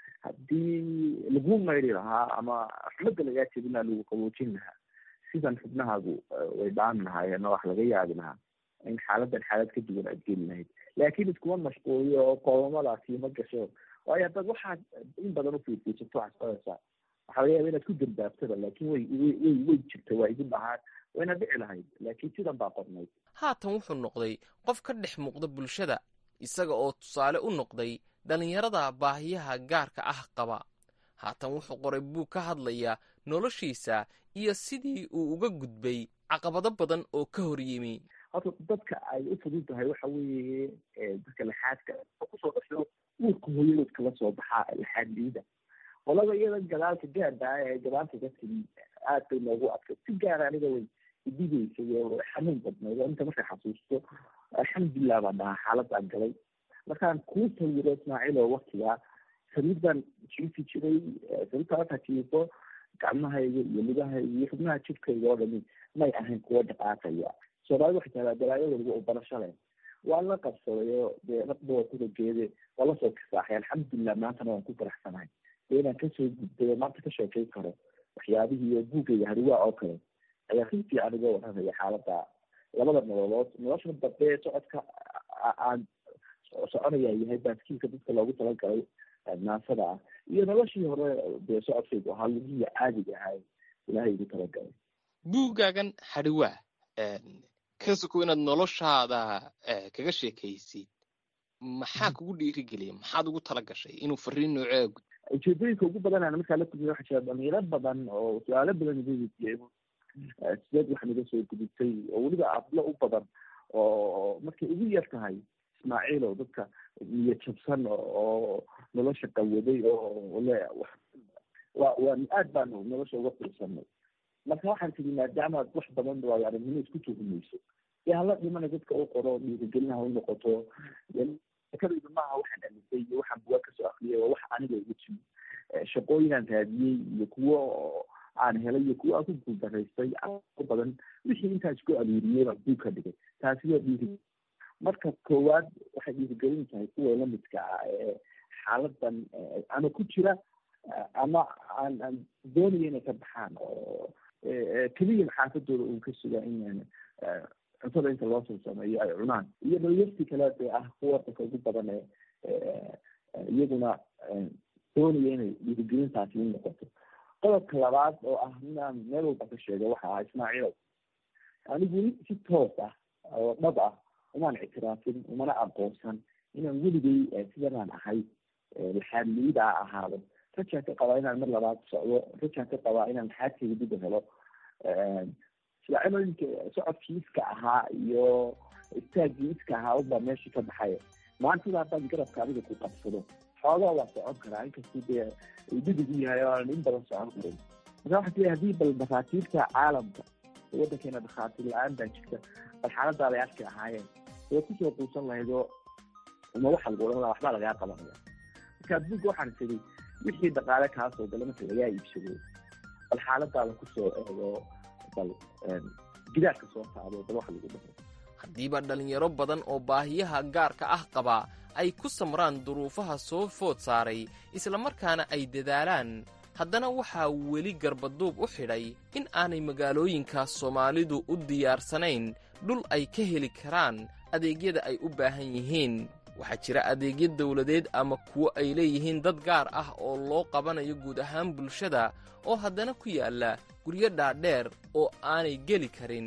haddii lagu mayri lahaa ama xumada lagaa jebin lahaa lagu qaboojin lahaa sidan xubnahaagu way dhaami lahaayeen oo wax laga yaabi lahaa in xaaladan xaalad ka duwan aad geli lahayd laakiin iskuma mashquuliyo oo qoomamadaasi ma gasho waayo haddaad waxaad in badan ufiirfiirsato waxaad socodaysaa waxaa laga yaaba inaad ku dambaabtada laakiin way way way way jirta waa igu dhahaan wayna dhici lahayd laakiin sidan baa qornayd haatan wuxuu noqday qof ka dhex muuqda bulshada isaga oo tusaale u noqday dhallinyarada baahiyaha gaarka ah qaba haatan wuxuu qoray buug ka hadlaya noloshiisa iyo sidii uu uga gudbay caqabado badan oo ka hor yimi horta dadka ay u fudud tahay waxa weeye dadka laxaadka kusoo dhasho uurka hooyadood kala soo baxaa laxaad liida qolada iyada gadaalka gaadha ee gadaalka ka timi aad bay noogu adkay si gaara aniga way idigaysay oo xanuun badnayd oo inta markay xasuusto alxamdulilah baan dhahaa xaaladaan galay markaan kuu sawiro ismaaciil oo waktigaa sariirdan jiifi jiray sariirta markaa jiifo gacmahayga iyo lugahayga iyo xubnaha jidhkayga oo dhami may ahayn kuwa dhaqaaqaya soomaalida waxay tahdaa balaayo waliba u barasho leh waan la qabsaday oo dee dhaqdoo kudageede waa lasoo kisaaxay alxamdulilah maantana waan ku faraxsanahay dee inaan kasoo gudbay oo maanta ka sheekeyn karo waxyaabihii oo buugayga hariwaa oo kale ayaa si fiican uga warramaya xaalada labada nololood nolosha dambe socodka aan soconaya yahay baaskiilka dadka loogu talagalay naasada ah iyo noloshii hore dee socodkaygu ahaa lugihii caadiga ahay ilaahay igu talagalay buuggaagan hariwaa ka suko inaad noloshaada kaga sheekaysid maxaa kugu dhiirigeliyay maxaad ugu tala gashay inuu fariin noocee gud ujeedooyinka ugu badan aan markaa la kulmiya waxaa jira dhalinyaro badan oo su-aalo badan iga weydiiyay sideed waxaan iga soo gudubtay oo weliba ablo u badan oo markay ugu yar tahay ismaaciil oo dadka niya jabsan oo nolosha qawaday oo le wa waa aad baanu nolosha uga fiirsanay marka waxaan tigi maadaama wax badan waayo aragnimo isku tuhumayso dee hala dhimana dadka u qoro dhiirigelin ha u noqoto kadayda maaha waxaan amisay iyo waxaan bugaa kasoo akriyay waa wax aniga igu timi shaqooyinaan raadiyey iyo kuwo aan helay iyo kuwo aan ku guuldaraystay badan wixii intaan isku aruuriyey baan buug ka dhigay taasi waa dhiiri marka koowaad waxay dhiirigelin tahay kuwa lamidka ah ee xaaladan ama ku jira ama aan aan doonaya inay ka baxaan oo keliya xaafadooda uun ka sugaa in cuntada inta loo soo sameeyo ay cunaan iyo dhalinyartii kale dee ah kuwa dadka ugu badan ee iyaguna doonaya inay dhiirigelintaasi u noqoto qodobka labaad oo ah inaan meel walba ka sheego waxa ah ismaaciil anigu si toos ah oo dhab ah umaan ictiraafin umana aqoonsan inaan weligay sidanaan ahay laxaad liida a ahaado rajaan ka qabaa inaan mar labaad socdo rajaan ka qabaa inaan laxaadkayga dib u helo silacilooyinka socodkii iska ahaa iyo istaagii iska ahaa unbaa meeshii ka baxay maantada haddaad garabka adiga ku qabsado xoogaa waa socon karaa inkastuu dee didigu yahay oo aanan in badan socon karin marka waxaa tiri haddii bal dhakhaatiirta caalamka waddankeena dhakhaatiir la-aan baa jirta bal xaaladaada ay arki ahaayeen way kusoo quusan lahayd oo uma waxa lagu odhan lahaa waxbaa lagaa qabanaya marka adduunka waxaan tiri wixii dhaqaale kaa soo gala marka lagaa iibsado bal xaaladaada kusoo eego bal gidaarka soo taado bal waxa lagu dhaho haddiiba dhallinyaro badan oo baahiyaha gaarka ah qaba ay ku samraan duruufaha soo food saaray islamarkaana ay dadaalaan haddana waxaa weli garbaduub u xidhay in aanay magaalooyinka soomaalidu u diyaarsanayn dhul ay ka heli karaan adeegyada ay u baahan yihiin waxaa jira adeegyo dawladeed ama kuwo ay leeyihiin dad gaar ah oo loo qabanayo guud ahaan bulshada oo haddana ku yaalla guryo dhaadheer oo aanay geli karin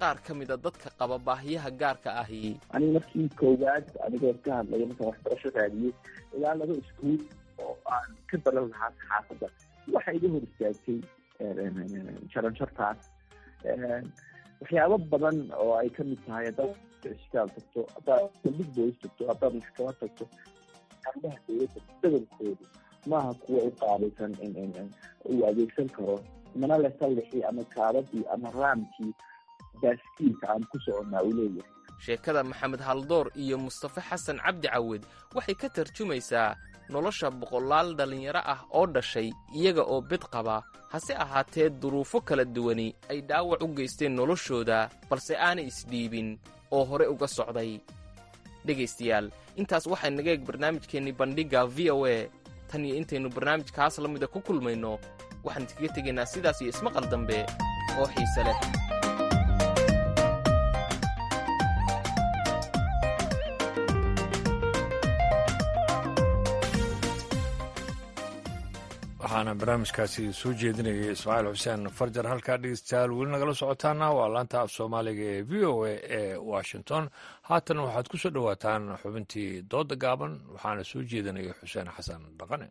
qaar ka mida dadka qaba baahiyaha gaarka ahi aniga markii koowaad anigoo ka hadlaya markaan waxbarasho raadiyey ilaa laba iskuul oo aan ka balan lahaa saxaafadda waxa iga hor istaagtay jaranjartaas waxyaabo badan oo ay kamid tahay haddaad cisbitaal tagto haddaad saldhig boys tagto haddaad maxkamad tagto arrimaha dowladda badankoodu maaha kuwa u qaabaysan uu adeegsan karo mana le sallixii ama kaabadii ama raamkii baaskiilka aan ku soconnaa uu leeyahay sheekada maxamed haldoor iyo mustafe xasan cabdi cawed waxay ka tarjumaysaa nolosha boqolaal dhallinyaro ah oo dhashay iyaga oo bid qaba hase ahaatee duruufo kala duwani ay dhaawac u geysteen noloshooda balse aanay isdhiibin oo hore uga socday dhegaystayaal intaas waxay naga eeg barnaamijkeennii bandhigga v o a tan iyo intaynu barnaamijkaas la mida ku kulmayno waxaan idkaga tegaynaa sidaas iyo ismaqal dambe oo xiise leh waxaana barnaamijkaasi soo jeedinayay ismaaciil xuseen farjar halkaa dhegeystayaal weli nagala socotaana waa laanta af soomaaliga ee v o a ee washington haatan waxaad ku soo dhowaataan xubintii dooda gaaban waxaana soo jeedinaya xuseen xasan dhaqane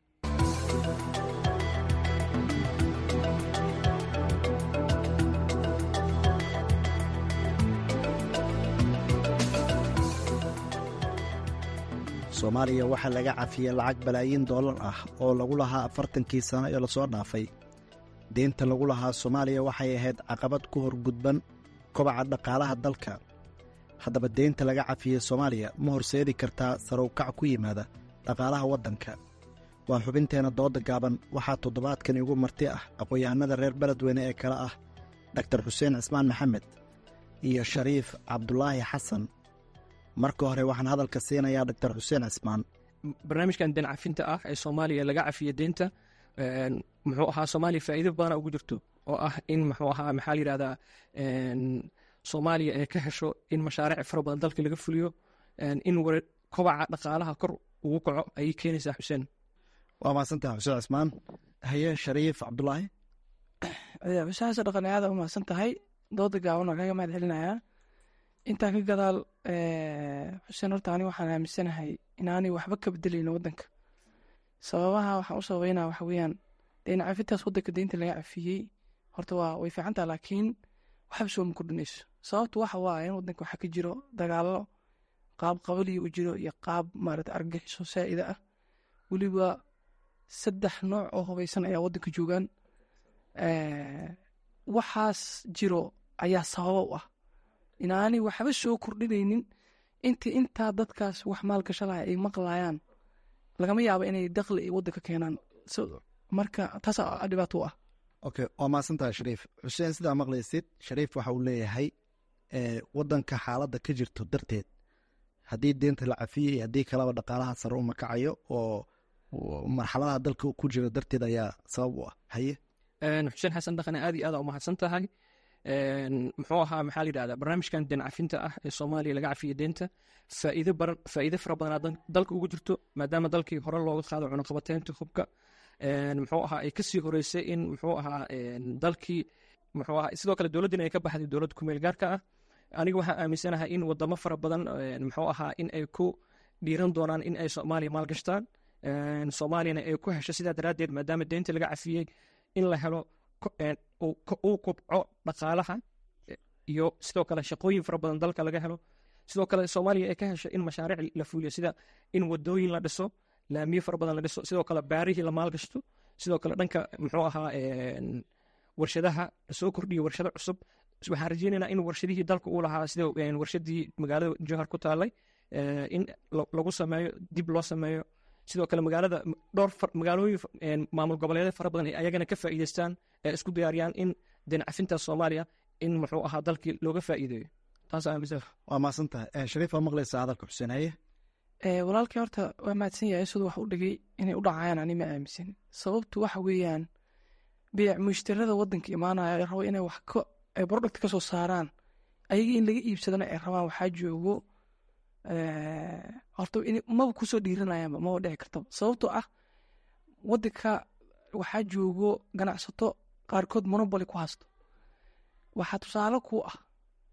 soomaaliya waxaa laga cafiyey lacag balaayiin dollar ah oo lagu lahaa afartankii sano ee lasoo dhaafay deynta lagu lahaa soomaaliya waxay ahayd caqabad ku horgudban kobaca dhaqaalaha dalka haddaba deynta laga cafiyey soomaaliya ma horseedi kartaa sarowkac ku yimaada dhaqaalaha waddanka waa xubinteenna dooda gaaban waxaa toddobaadkan igu marti ah aqoon-yahanada reer beledweyne ee kale ah doktar xuseen cismaan maxamed iyo shariif cabdulaahi xasan marka hore waxaan hadalka siinayaa doctor xuseen cismaan barnaamijkan deen cafinta ah ee soomaaliya laga cafiya deynta muxuu ahaa soomaaliya faa'iido badana ugu jirto oo ah in muxuu ahaa maxaa la yidhahdaa soomaaliya ay ka hesho in mashaariic fara badan dalka laga fuliyo in kobaca dhaqaalaha kor ugu kaco ayay keenaysaa xuseen waa mahadsantaha xuseen cismaan haye shariif cabdulaahi xusaasa dhaqan aada u mahadsan tahay dooda gaaban waa kaga mahad celinayaa intaa ka gadaal xuseen horta ani waxaan aaminsanahay inaanay waxba ka bedelayno waddanka sababaha waxaan u sababeynaa waxa weeyaan deyn cafintaas waddanka deynta laga cafiyey horta waa way fiican taha laakiin waxba soo ma kordhinayso sababtu waxa waa in waddanka waxaa ka jiro dagaallo qaab qabaliya u jiro iyo qaab maarata argagixiso saa'ida ah weliba saddex nooc oo hubaysan ayaa waddanka joogaan waxaas jiro ayaa sababa u ah inaanay waxba soo kordhinaynin intii intaa dadkaas wax maalgashalaya ay maqlayaan lagama yaabo inay dakli ay waddanka keenaan marka taas dhibaato u ah okay waa mahadsantaha shariif xuseen sidaa maqlaysid shariif waxa uu leeyahay waddanka xaaladda ka jirto darteed haddii deenta la cafiyey haddii kaleba dhaqaalaha sare uma kacayo oo marxaladaha dalka ku jira darteed ayaa sabab u ah haye xuseen xasan dhaqane aad iyo aada u mahadsan tahay muxuu ahaa maxaa la yidhahdaa barnaamijkan deen cafinta ah ee soomaaliya laga cafiya deenta faa'iido baran faa'iido fara badanaa dalka ugu jirto maadaama dalkii hore looga qaado cunaqabateynta hubka muxuu ahaa ay kasii horeysay in muxuu ahaa dalkii muxuu ahaa sidoo kale dowladdina ay ka baxday dowladda kumeel gaarka ah aniga waxaan aaminsanahay in wadamo fara badan muxuu ahaa in ay ku dhiiran doonaan in ay soomaaliya maalgashtaan soomaaliyana ay ku hesho sidaa daraaddeed maadaama deynta laga cafiyey in la helo uu kobco dhaqaalaha iyo sidoo kale shaqooyin fara badan dalka laga helo sidoo kale soomaaliya ay ka hesho in mashaariic la fuliyo sida in wadooyin la dhiso laamiyo fara badan la dhiso sidoo kale baarihii la maalgashto sidoo kale dhanka muxuu ahaa warshadaha lasoo kordhiyo warshado cusub waxaan rajeynaynaa in warshadihii dalka uu lahaa sida warshadii magaalada jowhar ku taalay in lagu sameeyo dib loo sameeyo sidoo kale magaalada dhowr magaalooyin maamul goboleedyada fara badan ay ayagana ka faa'iideystaan ee isku diyaariyaan in deen cafinta soomaaliya in muxuu ahaa dalkii looga faa'iideeyo taas aaminsan waa mahadsan tahay shariif waa maqlaysaa hadalka xuseen haye walaalkii horta waa mahadsan yahay siduu wax u dhigay inay u dhacayaan ani ma aaminsan sababtu waxa weeyaan beec mushtarada waddanka imaanaya rabo inay wax ka ay product ka soo saaraan ayaga in laga iibsadana ay rabaan waxaa joogo horta maba kusoo dhiiranayaanba maba dhici kartaba sababtoo ah waddanka waxaa joogo ganacsato qaarkood monoboly ku haysto waxaa tusaale ku ah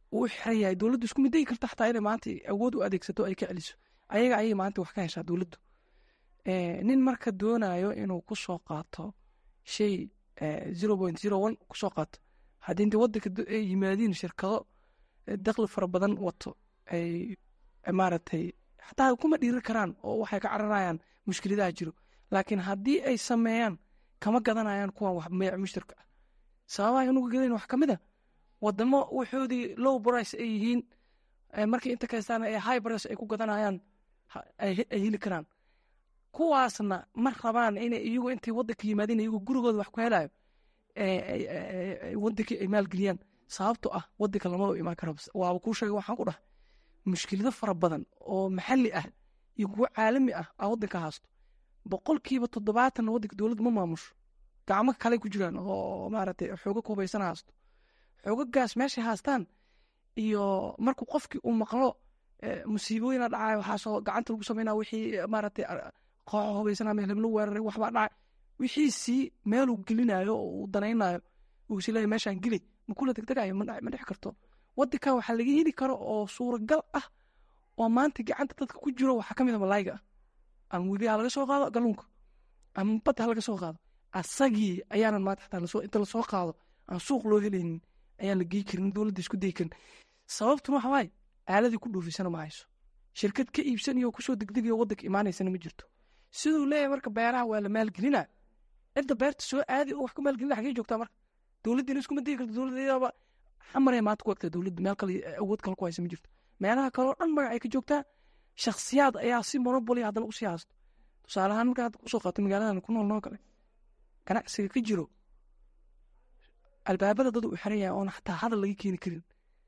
uu xiran yahay dowladdu isku middayi karta xataa inay maanta awood u adeegsato ay ka celiso ayaga ayay maanta wax ka heshaa dowladdu nin marka doonayo inuu ku soo qaato shay zero point zero one kusoo qaato haddii intii waddanka ay yimaadiin shirkado dakli fara badan wato ay maaragtay xataa kuma dhiiri karaan oo waxay ka cararayaan mushkiladaha jiro laakiin haddii ay sameeyaan kama gadanayaan kuwan wax meec mushtarka ah sababaha inuga gadayn wax ka mid a wadamo waxoodii low price ay yihiin markii inta kaystaan ay high price ay ku gadanayaan ay heli karaan kuwaasna ma rabaan inay iyagu intay waddanka yimaadeen iyagu gurigooda wax ku helayo wadankii ay maalgeliyaan sababto ah wadanka lamaba imaan karo waaba kuu sheegay waxaan ku dhahay mushkilado fara badan oo maxalli ah iyo kuwo caalami ah aa wadanka haasto boqolkiiba toddobaatan wadanka dowladda ma maamusho gacmo kale ku jiraan oo maaragtay xooga ku hubaysan haasto xoogagaas meeshay haastaan iyo markuu qofkii uu maqlo musiibooyina dhacay waxaasoo gacanta lagu sameynaa wixii maaragtay qooxo hubaysana meel heblo weeraray waxbaa dhacay wixii sii meeluu gelinayo oo uu danaynayo uu is leeyahay meeshaan geli ma kula degdegayo ma dhex karto wadankan waxaa laga heli karo oo suuragal ah oo maanta gacanta dadka ku jiro waxaa ka mid a malaayiga ah ama webi ha laga soo qaado galuunka ama badda ha laga soo qaado asagii ayaanan maanta xataa inta lasoo qaado aan suuq loo helaynin ayaan la gey karin dowladda isku dayi karin sababtuna waxa waaye aaladii ku dhuufisana ma hayso shirkad ka iibsanayo kusoo degdegayo waddanka imaanaysana ma jirto siduu leeyahay marka beeraha waa la maalgelinaa cidda beerta soo aadi oo wax ku maalgelina xagee joogtaa marka dowladdiina iskuma digi karto dowladdeedaba xamaree maanta ku egtaa dowladda meel kale awood kale ku haysa ma jirto meelaha kale oo dhan magacay ka joogtaa shakhsiyaad ayaa si monoboli haddana usii haasto tusaale ahaan marka hadda kusoo qaato magaaladan ku nool noo kale ganacsiga ka jiro albaabada dad uu xiran yahay oona xataa hadal laga keeni karin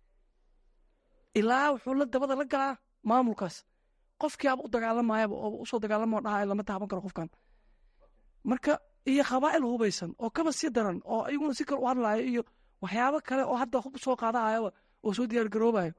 ilaa wuxuu la dabada la galaa maamulkaas qofkii aba u dagaalamayaba oo usoo dagaalamo dhaha lama taaban karo qofkan marka iyo qabaa'il hubaysan oo kaba si daran oo iyaguna si kale u hadlaayo iyo waxyaabo kale oo hadda hub soo qaadahayaba oo soo diyaar garoobayo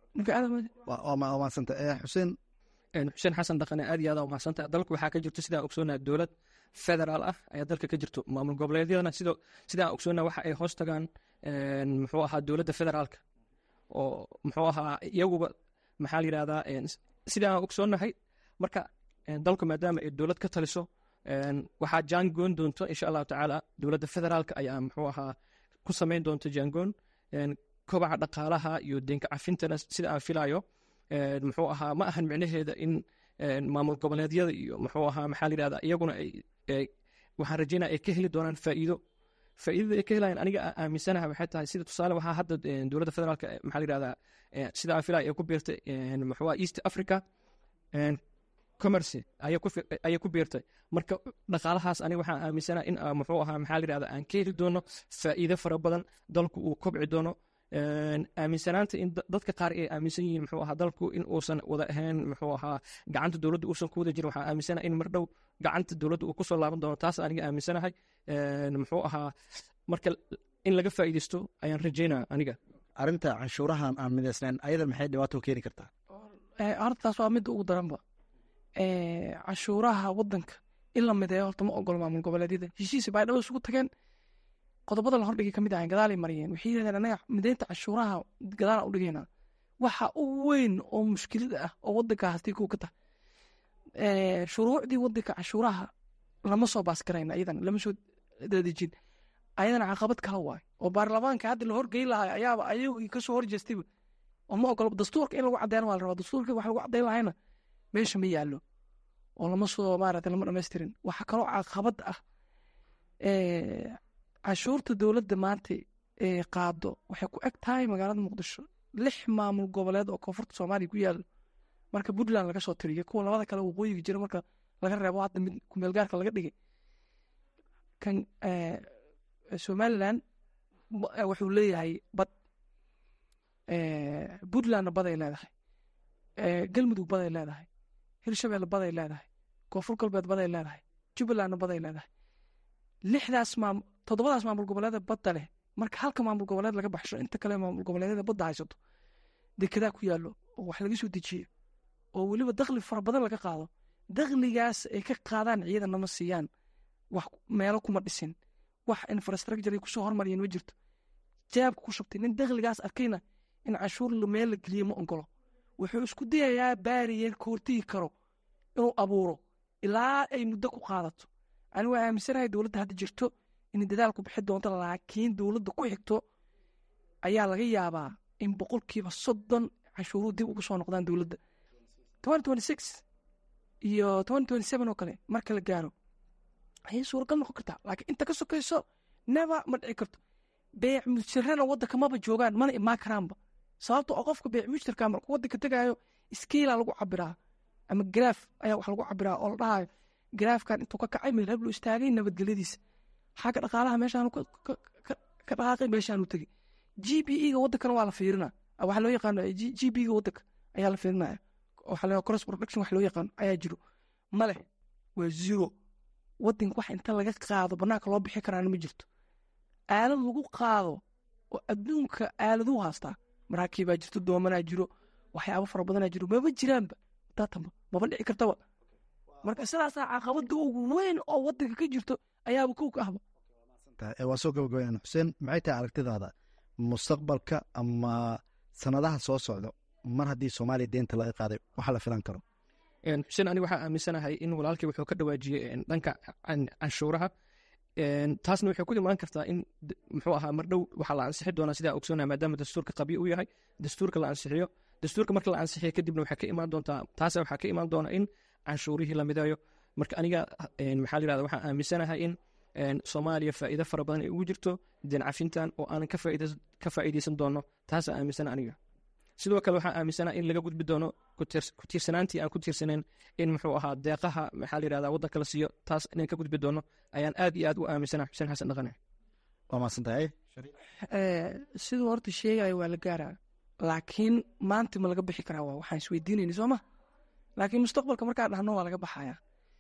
maasanta xuseen xuseen xasan dhaqane aad iyo aad umahadsanta dalku waxaa ka jirto sidaan ogsoonaa dowlad federaal ah ayaa dalka ka jirto maamul goboleedyadana sidoo sidaan ogsoonaa waxa ay hoos tagaan muxuu ahaa dowladda federaalka oo muxuu ahaa iyaguba maxaa la yidhahdaa sidaan ogsoonahay marka dalku maadaama ay dowlad ka taliso waxaa jaangoon doonto insha allahu tacaala dowladda federaalka ayaa muxuu ahaa ku samayn doonta jaangoon kobaca dhaqaalaha iyo deenka cafintana sida aan filayo muxuu ahaa ma ahan micnaheeda in maamul goboleedyada iyo muxuu ahaa maxaa la yidhahdaa iyaguna ay waxaan rajeynaya ay ka heli doonaan faa'iido faa'iidada ay ka helayaan aniga aaminsanaha waxay tahay sida tusaale waxaa hadda dowladda federaalka maxaa la yidhahdaa sida aan filaya ay ku biirtay muxuu east africa commerce ayay ku biirtay marka dhaqaalahaas aniga waxaan aaminsanaha in muxuu ahaa maxaa la yidhahdaa aan ka heli doono faa'iido fara badan dalku uu kobci doono aaminsanaanta in dadka qaar ay aaminsan yihiin muxuu ahaa dalku in uusan wada ahayn muxuu ahaa gacanta dowladda uusan ku wada jirin waxaan aaminsanahay in mardhow gacanta dowladda uu kusoo laaban doono taas aniga aaminsanahay muxuu ahaa marka in laga faa'iidaysto ayaan rajeynaya aniga arrinta canshuurahan aan midaysnayn ayada maxay dhibaato keeni kartaa arrintaas waa midda ugu daranba canshuuraha wadanka in la mideeyo horta ma ogolo maamul goboleedyada heshiisi baa dhaba isugu tageen qodobada la hordhigay kamid ahayn gadaalay mariyeen waxay yidhahdeen anaga mideynta canshuuraha gadaala u dhigayna waxa u weyn oo mushkilada ah oo wadanka hastii kuwa ka tahay shuruucdii wadanka canshuuraha lama soo baasgarayna iyadana lama soo dadejin ayadana caqabad kala waay oo baarlamaanka hadda la horgeyn lahay ayaaba ayagii kasoo horjeestayba oo ma ogolo dastuurka in lagu cadeyn waa la rabaa dastuurka wax lagu cadeyn lahayna meesha ma yaallo oo lama soo maarata lama dhamaystirin waxaa kaloo caqabad ah canshuurta dowladda maanta ee qaado waxay ku eg tahay magaalada muqdisho lix maamul goboleed oo koonfurta soomaaliya ku yaalo marka puntland laga soo tiriyay kuwa labada kale waqooyiga jira marka laga reebo hadda mid kumeelgaarka laga dhigay kan somaliland wuxuu leeyahay bad puntlandna baday leedahay galmudug baday leedahay hirshabelle baday leedahay koonfur galbeed baday leedahay jubbalandna baday leedahay lixdaas maam toddobadaas maamul goboleeda badda leh marka halka maamul goboleed laga baxsho inta kale maamul goboleedyada badda haysato dekedaa ku yaallo oo wax laga soo dejiyo oo weliba dakli fara badan laga qaado dakligaas ay ka qaadaan ciidana ma siiyaan wax meelo kuma dhisin wax infrastructure ay kusoo hormariyeen ma jirto jaabka ku shubtay nin dakligaas arkayna in canshuur meel la geliyo ma ogolo wuxuu isku dayayaa baariyer ka hortegi karo inuu abuuro ilaa ay muddo ku qaadato anigu waa aaminsanahay dowladda hadda jirto inay dadaal ku bixi doonto laakiin dowladda ku xigto ayaa laga yaabaa in boqolkiiba soddon canshuuruhu dib ugu soo noqdaan dowladda iyo oo kale marka la gaaro ayay suuragal noqon kartaa laakiin inta ka sokayso neva ma dhici karto beec mujirana waddanka maba joogaan mana imaan karaanba sababto oo qofka beec mujirka markuu waddanka tegaayo iskiila lagu cabiraa ama garaaf ayaa wax lagu cabiraa oo la dhahayo garaafkan intuu ka kacay meel hablu istaagay nabadgelyadiisa xagga dhaqaalaha meeshaanu ka dhaqaaqay meeshaanu tegey g b e ga waddankana waa la fiirina waxa loo yaqaano g b ga waddanka ayaa la fiirinaya waxa la cross production wax loo yaqaano ayaa jiro ma leh waa zero waddanka wax inta laga qaado bannaanka loo bixi karaana ma jirto aalad lagu qaado oo adduunka aaladuu haastaa maraakiibaa jirto doomanaa jiro waxyaabo fara badanaa jiro maba jiraanba daatamba maba dhici kartaba marka sidaasaa caqabada ugu weyn oo waddanka ka jirto ayaaba kow ka ahba waa soo gabagabayaan xuseen maxay tahay aragtidaada mustaqbalka ama sanadaha soo socda mar haddii soomaaliya deenta laga qaaday waxa la filan karo xuseen aniga waxaa aaminsanahay in walaalkii wuxuu ka dhawaajiyey dhanka canshuuraha taasna waxay ku imaan kartaa in muxuu ahaa mardhow waxaa la ansixi doonaa sidaa ogsoonaa maadaama dastuurka qabyo u yahay dastuurka la ansixiyo dastuurka marka la ansixiyo kadibna waxaa ka imaan doontaa taas waxaa ka imaan doona in canshuurihii la midayo marka aniga maxaa la yirahda waxaan aaminsanahay in soomaaliya faa'iido fara badan ay ugu jirto deen cafintan oo aanan ka faa'iideysan doono taasaa aaminsana aniga sidoo kale waxaan aaminsanaa in laga gudbi doono ku tiirsanaantii aan ku tiirsaneyn in muxuu ahaa deeqaha maxaa la yirahda waddanka la siiyo taas inaan ka gudbi doono ayaan aad iyo aad u aaminsana xuseen xasan dhaqane waa mahadsantahay siduu horta sheegaya waa la gaaraa laakiin maanta ma laga bixi karaa waa waxaan isweydiinayna soo ma laakiin mustaqbalka markaa dhahno waa laga baxayaa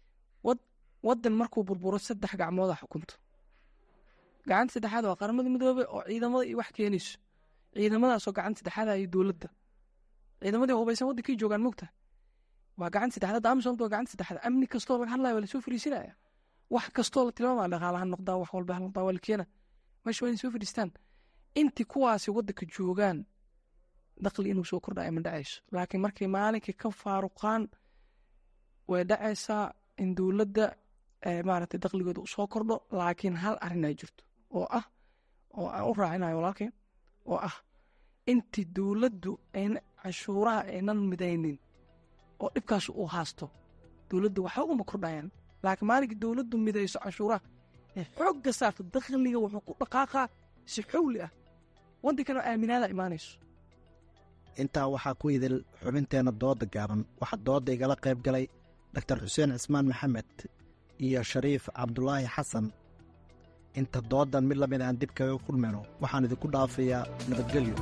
waddan markuu burburo saddex gacmooda xukunto gacanta saddexaad waa qaramada midoobe oo ciidamada iyo wax keenayso ciidamadaasoo gacanta saddexaada iyo dowladda ciidamadii hubaysan waddankii joogaan mogta waa gacanta saddexaad amisomta waa gacanta saddexaad amni kastoo laga hadlaya waa lasoo fariisinaya wax kastoo la tilmaamaya dhaqaalaha noqdaan wax walba ha noqdaan waa la keena meesha waa inay soo fadhiistaan intii kuwaasi waddanka joogaan daqli inuu soo kordhaya ma dhacayso laakiin markay maalinkii ka faaruqaan way dhacaysaa in dowladda maaragtay daqligooda usoo kordho laakiin hal arrin ay jirto oo ah oo aan u raacinayo walaalkeen oo ah intii dowladdu ayna canshuuraha aynan midaynin oo dhibkaas uu haasto dowladdu waxba uma kordhayaan laakiin maalinkii dowladdu midayso canshuuraha ee xoogga saarto dakhliga wuxuu ku dhaqaaqaa si xowli ah waddankana aaminaada imaanayso intaa waxaa ku idil xubinteenna dooda gaaban waxaa dooda igala qayb galay doktor xuseen cismaan maxamed iyo shariif cabdulaahi xasan inta doodan mid lamid aan dib kaga kulmayno waxaan idinku dhaafayaa nabadgelyo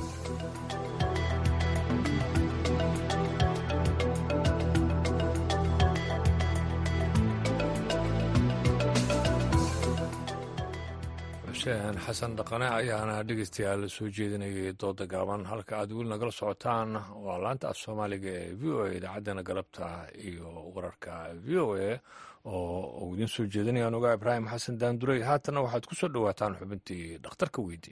xuseen xasan dhaqane ayaana dhegeystayaal soo jeedinayay dooda gaaban halka aad weli nagala socotaan waa laanta af soomaaliga ee v o a idaacaddana galabta iyo wararka v o a oo uu idiin soo jeedinayaan ogaa ibraahim xasan daandurey haatana waxaad ku soo dhowaataan xubintii dhakhtarka weydii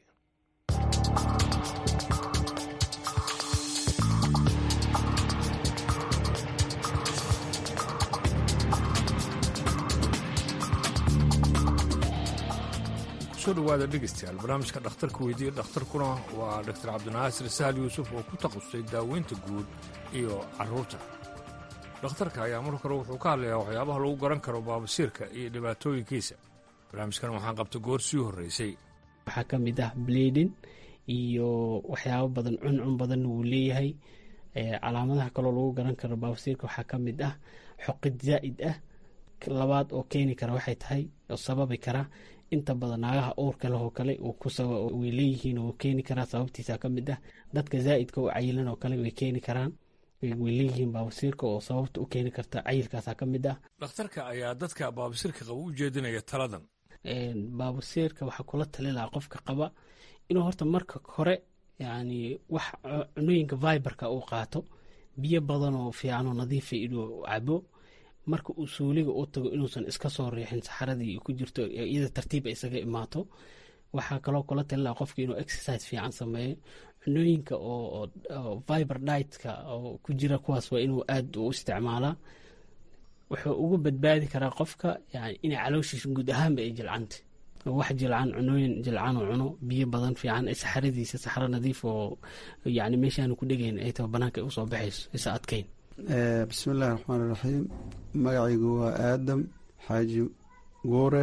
soo dhawaada dhegeystayaal barnaamijka dhakhtarka weydiiya dhakhtarkuna waa doctor cabdinaasir sahal yuusuf oo ku takhasustay daaweynta guud iyo caruurta dhakhtarka ayaa mar kore wuxuu ka hadlayaa waxyaabaha lagu garan karo baabasiirka iyo dhibaatooyinkiisa barnaamijkan waxaan qabta goor sii horreysay waxaa ka mid ah bleedin iyo waxyaabo badan cuncun badanna wuu leeyahay calaamadaha kaloo lagu garan karo baabasiirka waxaa ka mid ah xoqid zaa'id ah labaad oo keeni kara waxay tahay oo sababi kara inta badan naagaha uurka leh oo kale way leeyihiin oo keeni karaa sababtiisa ka mid ah dadka zaa'idka oo cayilan oo kale way keeni karaan way leeyihiin baabasiirka oo sababta u keeni karta cayilkaasa ka mid ah dhakhtarka ayaa dadka baabasiirka qaba u jeedinaya taladan baabasiirka waxaa kula tali lahaa qofka qaba inuu horta marka hore yani wax cunooyinka viberka uu qaato biyo badan oo fiican oo nadiifa inuu cabo marka uu suuliga u tago inuusan iska soo riixin saxaradii ku jirto iyada tartiiba isaga imaato waxaa kaloo kula talin laha qofka inuu exercise fiican sameeyo cunooyinka oo viber ditka oo ku jira kuwaas waa inuu aada u isticmaalaa wuxuu ugu badbaadi karaa qofka yani inay calooshiisa guud ahaanba ay jilcanta wax jilcan cunooyin jilcan oo cuno biyo badan fiican saxaradiisa saxro nadiif oo yani meeshaanu ku dhegayn ay taba banaanka ay usoo baxayso isa adkayn bismi illahi raxmaan iraxiim magacaygu waa aadam xaaji guure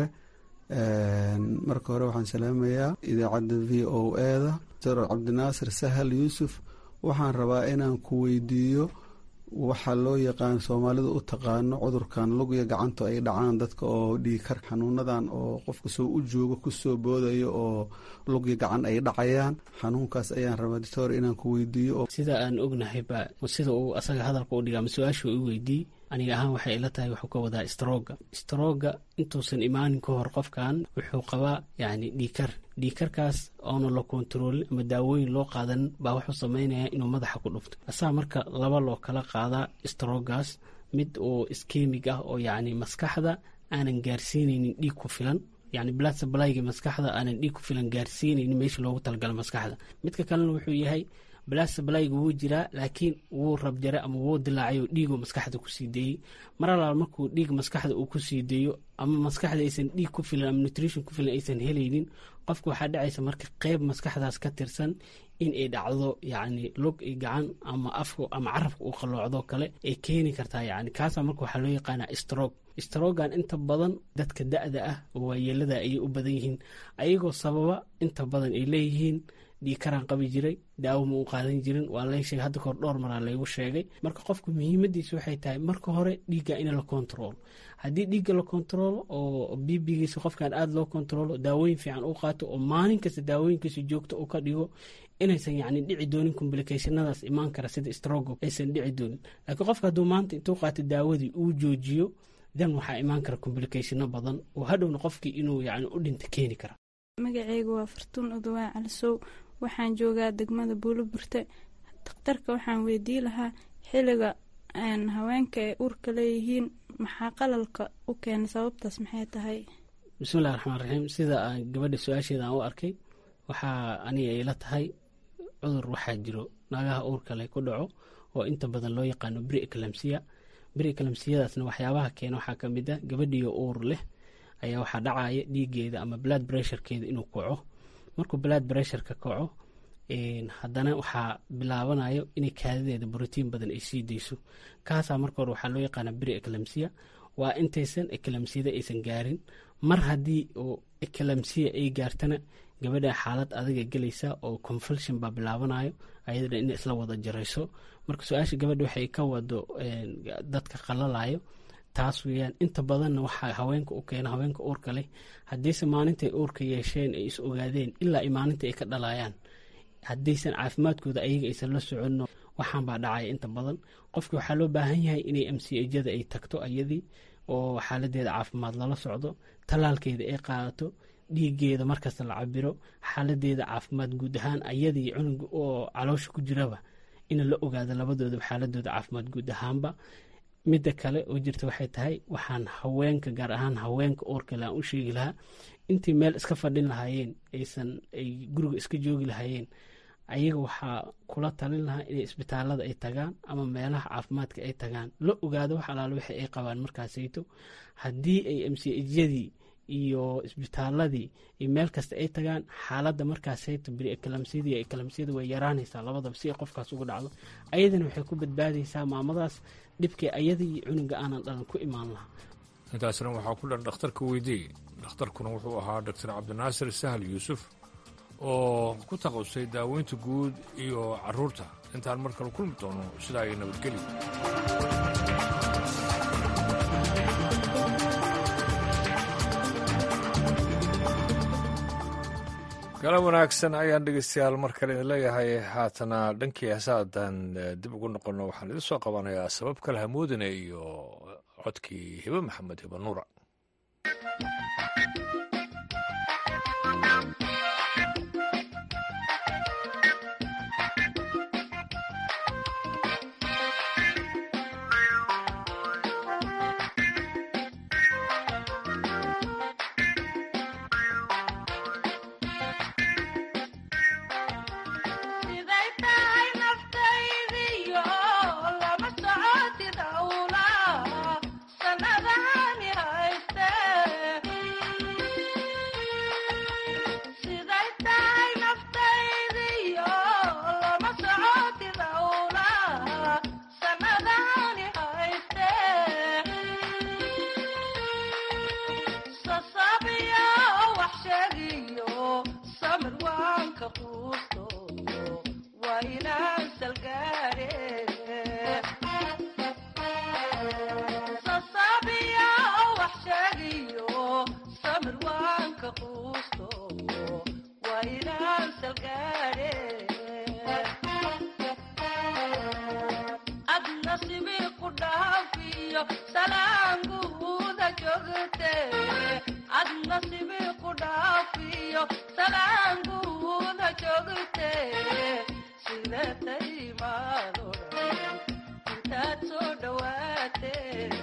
marka hore waxaan salaamayaa idaacadda v o eda dr cabdinaasir sahal yuusuf waxaan rabaa inaan ku weydiiyo waxaa loo yaqaan soomaalida u taqaano cudurkan lugya gacanto ay dhacaan dadka oo dhiigkar xanuunadan oo qofka soo u joogo kusoo boodayo oo lugya gacan ay dhacayaan xanuunkaas ayaan rabaa doctor inaan ku weydiiyo sida aan ognahayba sida uu asaga hadalka u dhiga ama su-aasha i weydiiy aniga ahaan waxay ila tahay wuxuu ka wadaa strooga strooga intuusan imaanin ka hor qofkan wuxuu qabaa yani dhiikar dhiikarkaas oona la kontaroolin ama daawooyin loo qaadan baa wuxuu sameynaya inuu madaxa ku dhufto asaa marka laba loo kala qaadaa stroogaas mid oo iskemig ah oo yacni maskaxda aanan gaarsiinaynin dhiig ku filan yani blood supplyga maskaxda aanan dhiig ku filan gaarsiinaynin meesha loogu talagala maskaxda midka kalena wuxuu yahay blood supplyga wuu jiraa laakiin wuu rabjare ama wuu dilaacay oo dhiiguu maskaxda kusii deeyey mar alaal markuu dhiig maskaxda uu kusii deeyo ama maskaxda aysan dhiig ku filan ama nutrition ku filan aysan helaynin qofka waxaa dhacaysa marka qeyb maskaxdaas ka tirsan in ay dhacdo yacni lug i gacan ama afka ama carabka uu qalloocdo kale ay keeni kartaa yani kaasaa marka waxaa loo yaqaanaa stroke strogan inta badan dadka da-da ah oo waayeelada ayay u badan yihiin ayagoo sababa inta badan ay leeyihiin dhiikaraan qabi jiray daawo ma u qaadan jirin waa lay sheegay hadda kahor dhowr maraa laygu sheegay marka qofku muhiimadiisa waxay tahay marka hore dhiigga in la kontaroolo haddii dhiigga la kontaroolo oo bibigiisa qofkan aada loo kontaroolo daawooyin fiican u qaato oo maalin kasta daawooyinkiisa joogto u ka dhigo inaysan yacni dhici doonin complicationadaas imaan kara sida strogo aysan dhici doonin laakiin qofka hadduu maanta intuu qaato daawadii uu joojiyo dan waxaa imaan kara complicationo badan oo hadhowna qofkii inuu yacni u dhinta keeni kara magacaygu waa fartuun udawaa calisow waxaan joogaa degmada buuloburte dakhtarka waxaan weydii lahaa xiliga haweenka ay uurka leeyihiin maxaa qalalka u keena sababtaas maxay tahay bismillahi raxmaan raxiim sida aan gabadha su-aasheeda aan u arkay waxaa aniga ila tahay cudur waxaa jiro naagaha uurka leh ku dhaco oo inta badan loo yaqaano bri eclamsiya bri eclamsiyadaasna waxyaabaha keena waxaa ka mid ah gabadhiyo uur leh ayaa waxaa dhacaya dhiigeeda ama blood bressurekeeda inuu kaco markuu blood bressureka kaco haddana waxaa bilaabanayo inay kaadadeeda brotiin badan ay sii dayso kaasaa marka hore waxaa loo yaqaana bri eclamsiya waa intaysan eclamsiyada aysan gaarin mar haddii oo eclamsiya ay gaartana gabadha xaalad adaga gelaysa oo confulsion baa bilaabanayo ayadana in isla wada jarayso marka su-aasha gabadha waxay ka wado dadka qalalayo taas weyaan inta badanna waxaa haweenka u keena haweenka uurka leh haddiise maalintay uurka yeesheen ay is ogaadeen ilaa ay maalinta ay ka dhalayaan haddaysan caafimaadkooda ayaga aysan la soconno waxaan baa dhacaya inta badan qofki waxaa loo baahan yahay inay mcjada ay tagto ayadii oo xaaladeeda caafimaad lala socdo tallaalkeeda ay qaadato dhiigeeda markasta la cabiro xaaladeeda caafimaad guud ahaan ayadii cunuga oo caloosha ku jiraba in la ogaado labadoodaba xaaladooda caafimaad guud ahaanba midda kale oo jirta waxay tahay waxaan haweenka gaar ahaan haweenka uurkale aan u sheegi lahaa intii meel iska fadhin lahaayeen aysan ay guriga iska joogi lahaayeen ayaga waxaa kula talin lahaa inay isbitaalada ay tagaan ama meelaha caafimaadka ay tagaan la ogaado wax alaale wixii ay qabaan markaasayto haddii ay mcjyadii iyo isbitaaladii iyo meel kasta ay tagaan xaaladda markaasayto biri ekalamsiyada iyo ekalamsiyada way yaraanaysaa labadaba si ay qofkaas uga dhacdo ayadana waxay ku badbaadaysaa maamadaas dhibkii ayada iyo cunuga aanan dhalan ku imaan lahaa intaasna waxaa ku dhan dhakhtarka weydiiyey dhakhtarkuna wuxuu ahaa doctor cabdinaasir sahal yuusuf oo ku taqasustay daaweynta guud iyo carruurta intaan mar kale kulmi doono sidaa ay nabadgeli gala wanaagsan ayaan dhegeystayaal mar kale idin leeyahay haatana dhankii heesaadan dib ugu noqonno waxaan idin soo qabanayaa sabab kale hamoodine iyo codkii hibe maxamed hibe nuura waanka quusto waa inaan salgaare sasabiya wax sheegiyo samir waanka quusto waa inaan salgaare ad nasibi ku dhaafiyo salaanguuda joogte ad nasibi ku dhaafiyo salaanguuda joogte sida taymaado dhan intaad soo dhawaate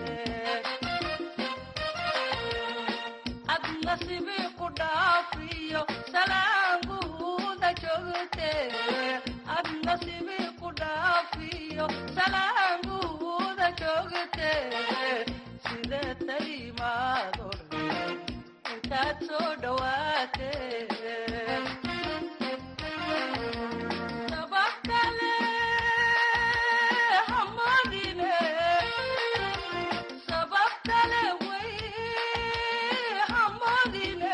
ad nasibi ku dhaafiyo salaanguuda joogte ad nasibi ku dhaafiyo salaanguuda joogte sida taymaado dhan intaad soo dhawaate sabab kale hamadine sabab kale way hamadine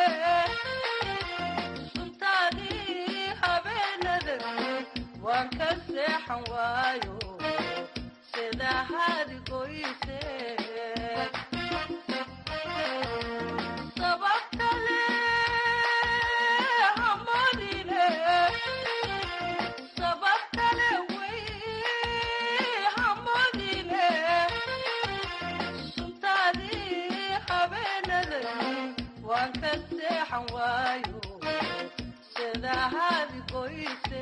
suntaadii habeenada waan ka seexan waayo sida hadigoyse sabab kale hamadine sabab kale way hamadine suntaadii habeenada waan ka seexan waayo sida hadigoyse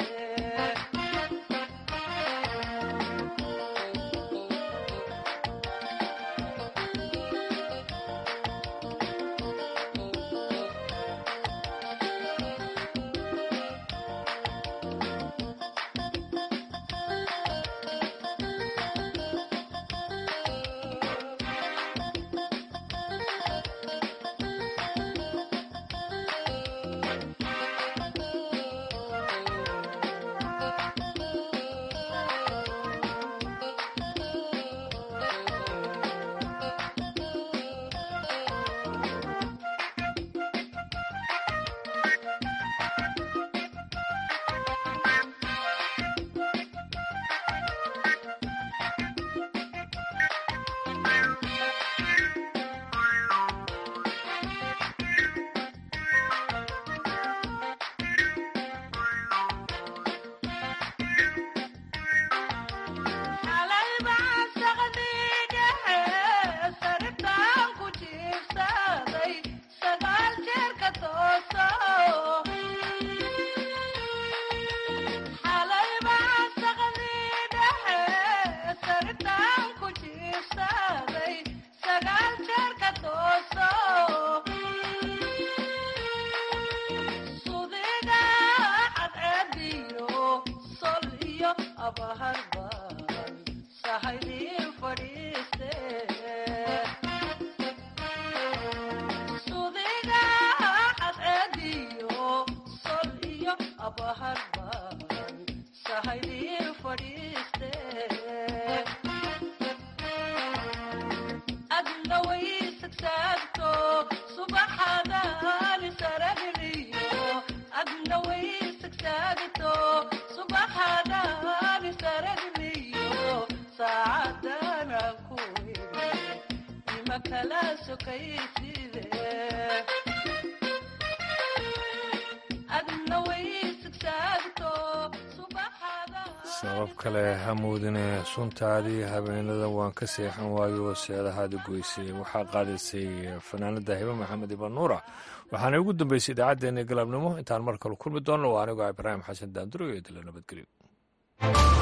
xalay baan saqdiidhahe saritaan ku jiibsaday sagaal jeer ka tooso xalay baan saqdiidhahe saritaan ku jiibsaday sagaal jeer ka tooso sudiga cadceediyo sol iyo abaharban sahaydii fadhiiste sudiga cadceediyo sol iyo abaharban sahaydii fadhiiste adna way sagsaagto subaxadani saragniyo adna way sagsaagto subaxadani saragniyo saacadana ku iri ima kala sokayside adna way sagsaagto sabab kale hamoodine suntaadii habeenada waan ka seexan waayo seedahaadi goysay waxaa qaadaysay fanaanada hibe maxamed iban nuura waxaana ugu dambeysay idaacaddeenii galabnimo intaan mar kale kulmi doonno waa anigoo ibraahim xasan daanduro iyo dila nabadgelyo